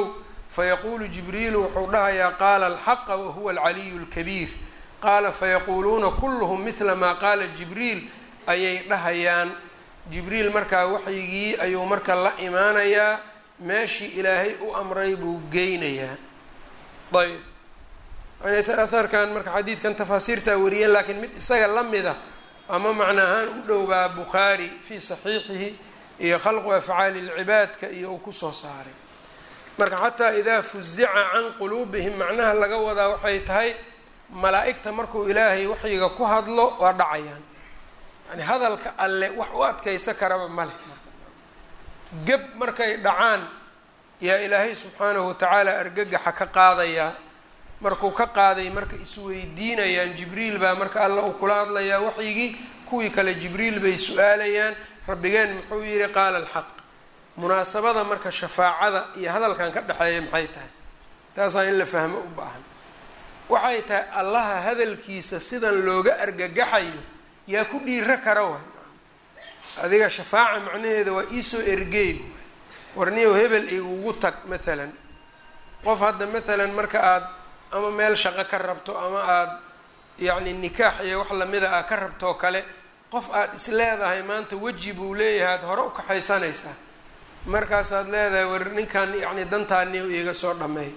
fayaquulu jibriilu wuxuu dhahayaa qaala alxaqa wahuwa alcaliyu lkabiir qaala fayaquuluuna kulluhum midla maa qaala jibriil ayay dhahayaan jibriil markaa waxyigii ayuu marka la imaanayaa meeshii ilaahay u amray buu geynayaa ayb aharkan marka xadiidkan tafaasiirtaa wariyeen laakiin mid isaga la mida ama macna ahaan u dhowbaa bukhaari fii saxiixihi iyo khalqu afcaali lcibaadka iyo uu kusoo saaray marka xataa idaa fuzica can quluubihim macnaha laga wadaa waxay tahay malaa-igta markuu ilaahay waxyiga ku hadlo waa dhacayaan yani hadalka alle wax u adkaysa karaba male geb markay dhacaan yaa ilaahay subxaanahu watacaala argagaxa ka qaadayaa markuu ka qaaday marka isweydiinayaan jibriil baa marka alla uu kula hadlayaa waxyigii kuwii kale jibriil bay su-aalayaan rabbigeen muxuu yihi qaala alxaq munaasabada marka shafaacada iyo hadalkan ka dhexeeya maxay tahay taasaa in la fahmo u baahan waxay tahay allaha hadalkiisa sidan looga argagaxayo yaa ku dhiiro kara waay adiga shafaaca macnaheeda waa iisoo ergeey warniyow hebel igugu tag maalan qof hadda maalan marka aada ama meel shaqo ka rabto ama aada yacni nikaax iyo wax lamida aad ka rabtoo kale qof aada is leedahay maanta weji buu leeyahay aada hore u kaxaysanaysaa markaasaad leedahay war ninkan yacni dantaani iiga soo dhameey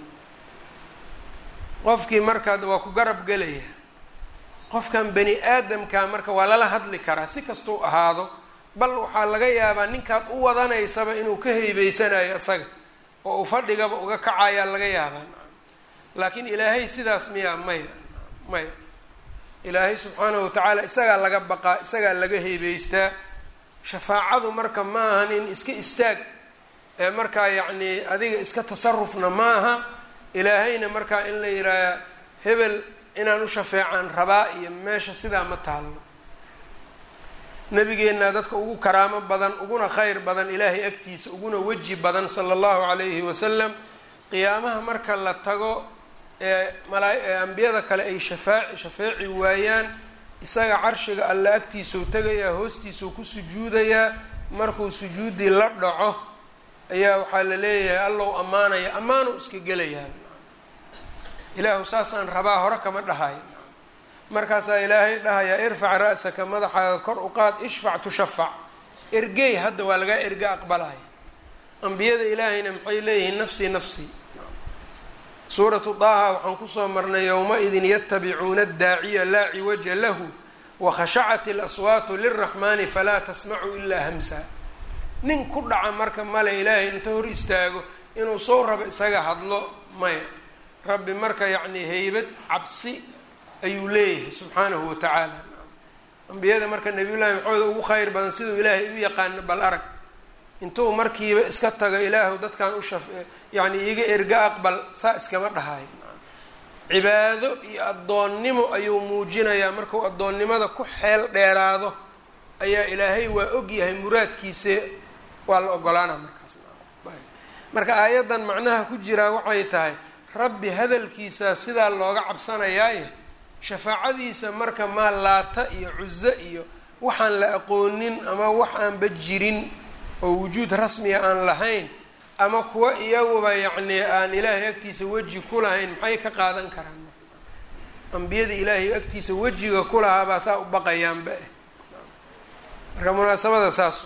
qofkii markaad waa ku garab gelaya qofkan bani aadamka marka waa lala hadli karaa si kastuu ahaado bal waxaa laga yaabaa ninkaad u wadanaysaba inuu ka heybeysanayo isaga oo uu fadhigaba uga kacayaa laga yaabaa laakiin ilaahay sidaas miyaa maya maya ilaahay subxaanahu watacaala isagaa laga baqaa isagaa laga heybeystaa shafaacadu marka ma ahan in iska istaag ee markaa yacni adiga iska tasarufna maaha ilaahayna markaa in la yihaaha hebel inaan u shafeecaan rabaa iyo meesha sidaa ma taalno nabigeenna dadka ugu karaamo badan uguna khayr badan ilaahay agtiisa uguna weji badan sala allahu calayhi wasalam qiyaamaha marka la tago ee malaa ambiyada kale ay shafaaci shafeeci waayaan isaga carshiga alla agtiisau tegayaa hoostiisau ku sujuudayaa markuu sujuudii la dhaco ayaa waxaa la leeyahay allow ammaanaya ammaanu iska gelayaa ilaahu saasaan rabaa hore kama dhahayo markaasaa ilaahay dhahayaa irfac ra-saka madaxaaga kor u qaad ishfac tushafac ergey hadda waa lagaa erge aqbalaya ambiyada ilaahayna maxay leeyihiin nafsii nafsii suuratu daaha waxaan kusoo marnay yowma-idin yatabicuuna addaaciya laa ciwaja lahu wakhashacat ilaswaatu lilraxmaani falaa tasmacu ilaa hamsa nin ku dhaca marka male ilaahay inta hor istaago inuu soo rabo isaga hadlo maya rabbi marka yacni heybad cabsi ayuu leeyahay subxaanahu watacaala ambiyada marka nabiyullaahi maxamed ugu khayr badan siduu ilaahay u yaqaano bal arag intuu markiiba iska tago ilaahu dadkan u shaf yacni iiga erga aqbal saa iskama dhahayo cibaado iyo addoonnimo ayuu muujinayaa markuu addoonnimada ku xeel dheeraado ayaa ilaahay waa og yahay muraadkiise waa la ogolaana markaas marka aayaddan macnaha ku jiraa waxay tahay rabbi hadalkiisa sidaa looga cabsanayaaye shafaacadiisa marka maa laata iyo cuzo iyo waxaan la aqoonin ama wax aanba jirin oo wujuud rasmiga aan lahayn ama kuwa iyaguba yacni aan ilaahay agtiisa weji ku lahayn maxay ka qaadan karaan ambiyada ilaahay agtiisa wejiga ku lahaabaa saa u baqayaanba eh marka munaasabada saas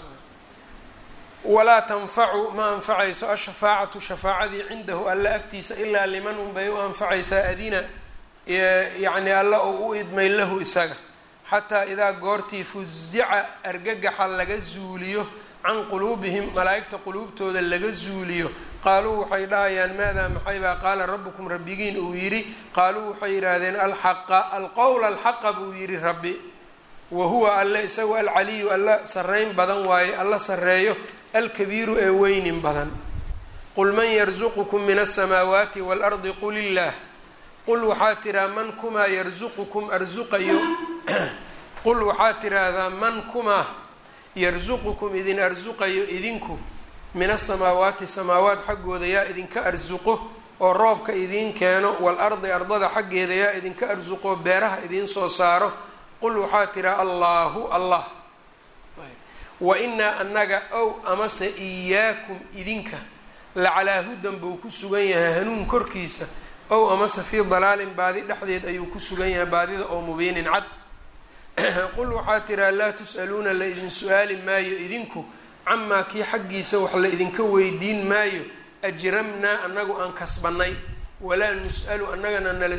walaa tanfacu ma anfacayso ashafaacatu shafaacadii cindahu alla agtiisa ilaa liman unbay u anfacaysaa adina yacni alla oo u idmay lahu isaga xataa idaa goortii fuzica argagaxa laga zuuliyo can quluubihim malaa'igta quluubtooda laga zuuliyo qaaluu waxay dhahayaan maadaa maxaybaa qaala rabbukum rabbigiin uu yidhi qaaluu waxay yidhaahdeen alxaqa alqowla alxaqa buu yidhi rabbi wa huwa alle isagu alcaliyu alla sarreyn badan waaye alla sarreeyo alkabiiru ee weynin badan qul man yarzuqukum min asamaawaati waalardi qul illaah qul waxaa tiraa man kumaa yarzuqukum arsuqayo qul waxaa tiraahdaa man kumaa yarsuqukum idin arsuqayo idinku min asamaawaati samaawaat xaggooda yaa idinka arsuqo oo roobka idiin keeno waalardi ardada xaggeeda yaa idinka arsuqo beeraha idiin soo saaro qul waxaa tiraa allaahu allah wa inaa annaga ow amase iyaakum idinka lacalaa hudan buu ku sugan yahay hanuun korkiisa ow amase fii dalaalin baadi dhexdeed ayuu ku sugan yahay baadida oo mubiinin cad qul waxaa tiraa laa tus'aluuna la idin su-aali maayo idinku camaa kii xaggiisa wax la idinka weydiin maayo ajramnaa annagu aan kasbanay walaa nus'alu annagana nala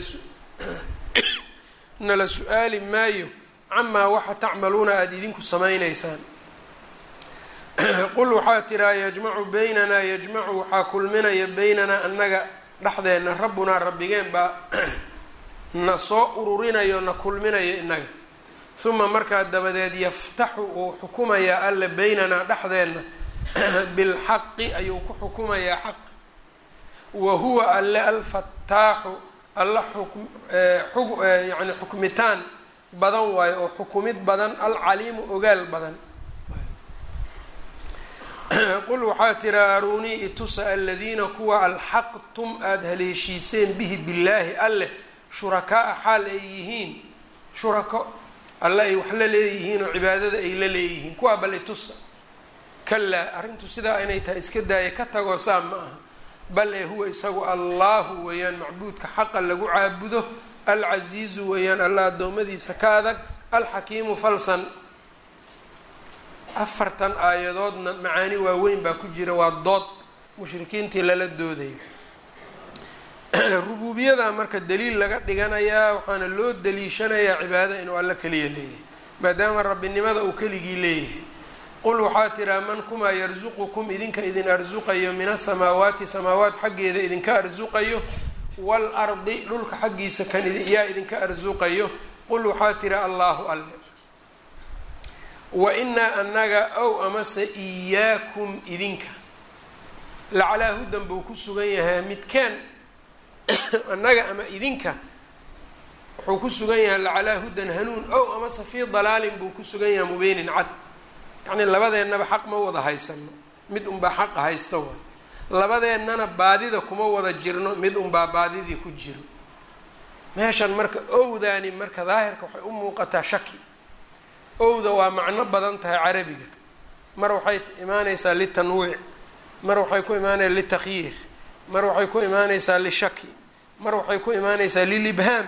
nala su-aali maayo camaa waxa tacmaluuna aada idinku samaynaysaan qul waxaa tiraa yajmacu beynanaa yajmacu waxaa kulminaya beynanaa annaga dhexdeenna rabbunaa rabbigeen baa na soo ururinayo na kulminayo innaga uma markaa dabadeed yaftaxu uu xukumayaa alle beynanaa dhexdeenna bilxaqi ayuu ku xukumayaa xaq wa huwa alle alfataaxu alla yani xukmitaan badan waayo oo xukumid badan alcaliimu ogaal badan qul waxaa tiraa aruunii itusa aladiina kuwa alxaqtum aada haleeshiiseen bihi billaahi alleh shurakaa-a xaal ay yihiin shurako alle ay wax la leeyihiin oo cibaadada ay la leeyihiin kuwaa bal itusa kalaa arrintu sidaa inay tahay iska daaya ka tagoo saa ma aha bal ee huwa isagu allahu weeyaan macbuudka xaqa lagu caabudo alcasiizu weeyaan alla addoommadiisa ka adag alxakiimu falsan afartan aayadoodna macaani waaweyn baa ku jira waa dood mushrikiintii lala doodayo rubuubiyada marka daliil laga dhiganayaa waxaana loo daliishanayaa cibaada inuu alla keliya leeyahay maadaama rabbinimada uu keligii leeyahay qul waxaa tiraa man kumaa yarsuqukum idinka idin arsuqayo min asamaawaati samaawaat xaggeeda idinka arsuqayo waalardi dhulka xaggiisa kan yaa idinka arsuqayo qul waxaa tira allaahu alle wa inaa annaga ow amase iyaakum idinka lacalaa hudan buu ku sugan yahay midkeen annaga ama idinka wuxuu ku sugan yahay lacalaa hudan hanuun ow amase fii dalaalin buu ku sugan yahay mubiinin cad yacnii labadeennaba xaq ma wada haysano mid unbaa xaqa haysta waay labadeennana baadida kuma wada jirno mid unbaa baadidii ku jiro meeshan marka owdaani marka daahirka waxay u muuqataa shaki owda waa macno badan tahay carabiga mar waxay imaaneysaa litanwiic mar waxay ku imaanaysaa litakhyiir mar waxay ku imaaneysaa lishaki mar waxay ku imaaneysaa lilibhaam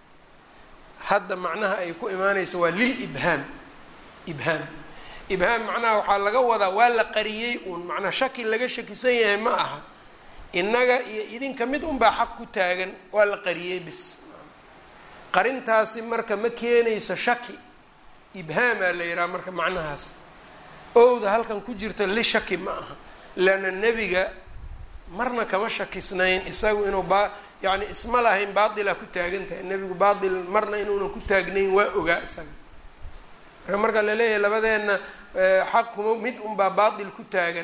hadda macnaha ay ku imaaneyso waa lilibhaam ibhaam ibhaam macnaha waxaa laga wadaa waa la qariyey uun macnaa shaki laga shakisan yahay ma aha innaga iyo idinka mid unbaa xaq ku taagan waa la qariyey bis qarintaasi marka ma keenayso shaki ibhaamaa la yidhaha marka macnahaas owda halkan ku jirto li shaki ma aha leanna nebiga marna kama shakisnayn isagu inuu ba yacni isma lahayn baatila ku taagan tahay nebigu baatil marna inuunan ku taagnayn waa ogaa isaga marka marka la leeyahay labadeenna xaq kuma mid unbaa baatil ku taagan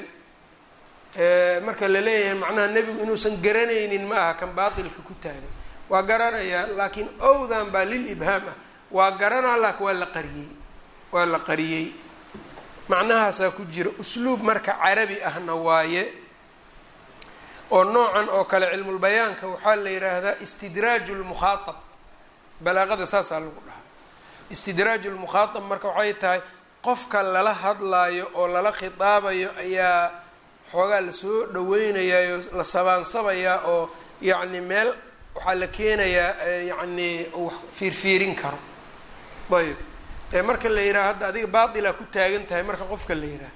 marka la leeyahay macnaha nebigu inuusan garanaynin ma aha kan baatilka ku taagan waa garanayaa laakiin owdan baa lil ibhaam ah waa garanaa laakin waa la qariyey waa la qariyey macnahaasaa ku jira usluub marka carabi ahna waaye oo noocan oo kale cilmulbayaanka waxaa la yidhaahdaa istidraaju lmukhaaab balaaqada saasaa lagu dhahaa istidraaju lmukhaaab marka waxay tahay qofka lala hadlaayo oo lala khitaabayo ayaa xoogaa lasoo dhaweynayaa oo la sabaansabayaa oo yacni meel waxaa la keenayaa yacni uu fiirfiirin karo ayb ee marka la yidhaha hadda adiga baatila ku taagan tahay marka qofka la yidhaha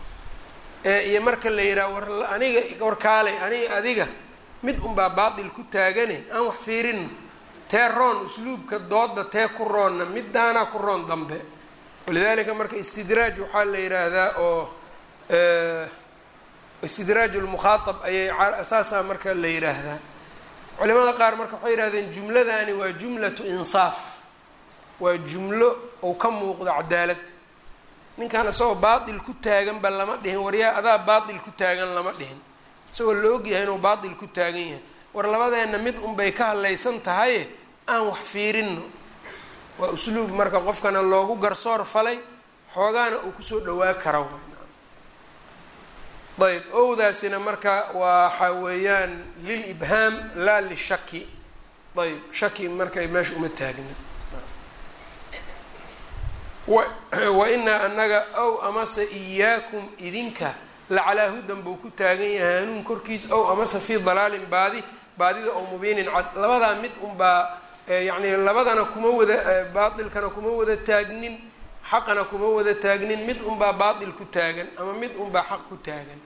iyo marka la yidhaha war aniga warkaalay aniga adiga mid unbaa baatil ku taagane aan wax fiirino tee roon usluubka dooda tee ku roonna midaanaa ku roon dambe walidalika marka istidraaj waxaa la yidhaahdaa oo istidraaj lmukhaaab ayay saasaa marka la yidhaahdaa culimada qaar marka waxay yihahdeen jumladani waa jumlatu insaaf waa jumlo ou ka muuqdo cadaalad ninkan isagoo baatil ku taaganba lama dhihin waryaa adaa baatil ku taagan lama dhihin isagoo la ogyahay inuu baatil ku taagan yahay war labadeenna mid unbay ka hadlaysan tahaye aan wax fiirino waa usluub marka qofkana loogu garsoor falay xoogaana uu kusoo dhawaa kara ayb owdaasina marka waxa weeyaan lil ibhaam laa lishaki ayb shaki marka meesha uma taagna wa inaa anaga ow amase iyaakum idinka lacalaa hudan buu ku taagan yahay hanuun korkiis ow amase fii dalaalin baadi baadida oo mubiinin cad labadaa mid unbaa yacni labadana kuma wada baatilkana kuma wada taagnin xaqana kuma wada taagnin mid unbaa baatil ku taagan ama mid unbaa xaq ku taagan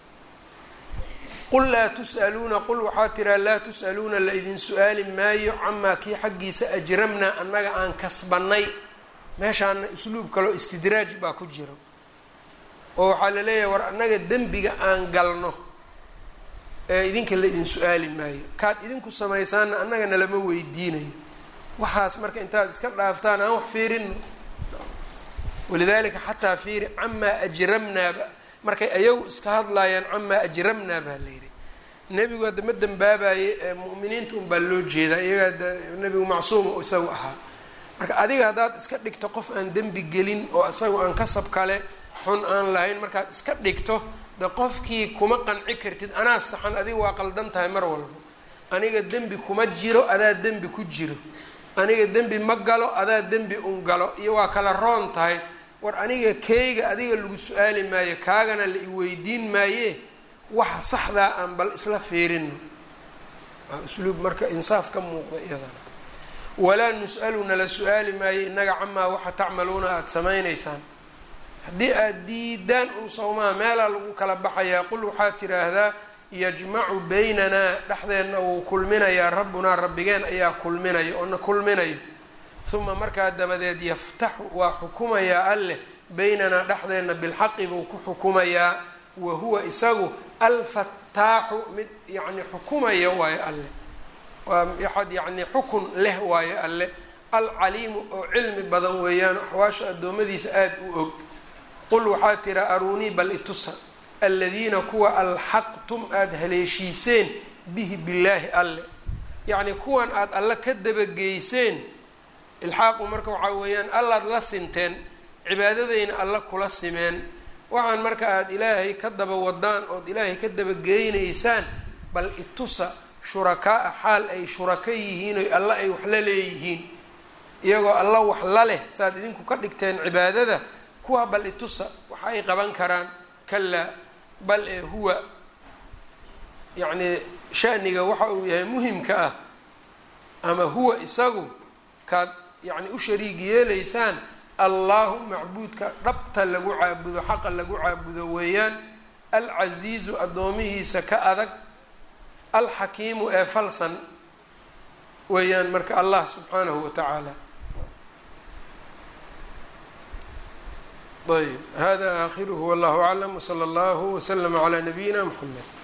qul laa tus'aluuna qul waxaa tiraa laa tus'aluuna la idin su-aali maayo camaa kii xaggiisa ajramnaa annaga aan kasbannay meeshaana usluub kaloo istidraaj baa ku jiro oo waxaa la leeyahay war annaga dembiga aan galno ee idinka la idin su-aali maayo kaad idinku samaysaanna annagana lama weydiinayo waxaas marka intaad iska dhaaftaan aan wax fiirino walidaalika xataa fiiri camaa ajramnaaba markay ayagu iska hadlaayaan camaa ajramnaa baa la yidhi nebigu hadda ma dembaabaye ee mu'miniinta unbaa loo jeedaa iyagaa da nebigu macsuuma oo isagu ahaa marka adiga haddaad iska dhigto qof aan dembi gelin oo isagu aan kasab kale xun aan lahayn markaad iska dhigto de qofkii kuma qanci kartid anaa saxan adiga waa qaldan tahay mar walba aniga dembi kuma jiro adaa dembi ku jiro aniga dembi ma galo adaa dembi un galo iyo waa kala roon tahay war aniga keyga adiga lagu su-aali maayo kaagana la iweydiin maaye waxa saxdaa aan bal isla fiirino waa usluub marka insaaf ka muuqda iyadana walaa nus'alu nala su-aali maayo innaga camaa waxa tacmaluuna aada samaynaysaan haddii aada diidaan un sawmaa meelaa lagu kala baxayaa qul waxaad tidhaahdaa yajmacu baynanaa dhexdeenna wuu kulminayaa rabbunaa rabbigeen ayaa kulminaya oo na kulminayo uma markaa dabadeed yaftaxu waa xukumayaa alleh baynanaa dhexdeenna bilxaqi buu ku xukumayaa wa huwa isagu alfataaxu mid yacni xukumaya waayo alleh waa axad yacni xukun leh waayo alleh alcaliimu oo cilmi badan weeyaan axwaasha addoommadiisa aada u og qul waxaa tira aruunii bal itusa aladiina kuwa alxaqtum aada haleeshiiseen bihi billaahi alle yacni kuwan aada alle ka dabageyseen ilxaaqu marka waxaa weeyaan allaad la sinteen cibaadadayna alle kula simeen waxaan marka aada ilaahay ka daba wadaan ood ilaahay ka dabageynaysaan bal itusa shurakaa-a xaal ay shurako yihiin oy alle ay wax la leeyihiin iyagoo alla wax la leh saaad idinku ka dhigteen cibaadada kuwa bal itusa waxa ay qaban karaan kalaa bal ee huwa yacnii shaniga waxa uu yahay muhimka ah ama huwa isagu kaad yacni u shariig yeelaysaan allahu macbuudka dhabta lagu caabudo xaqa lagu caabudo weeyaan alcasiizu addoomihiisa ka adag alxakiimu ee falsan weeyaan marka allah subxaanahu wa tacaala ayb hada aakhiruhu wallahu aclam wsala allahu wslama calaa nabiyina mxamed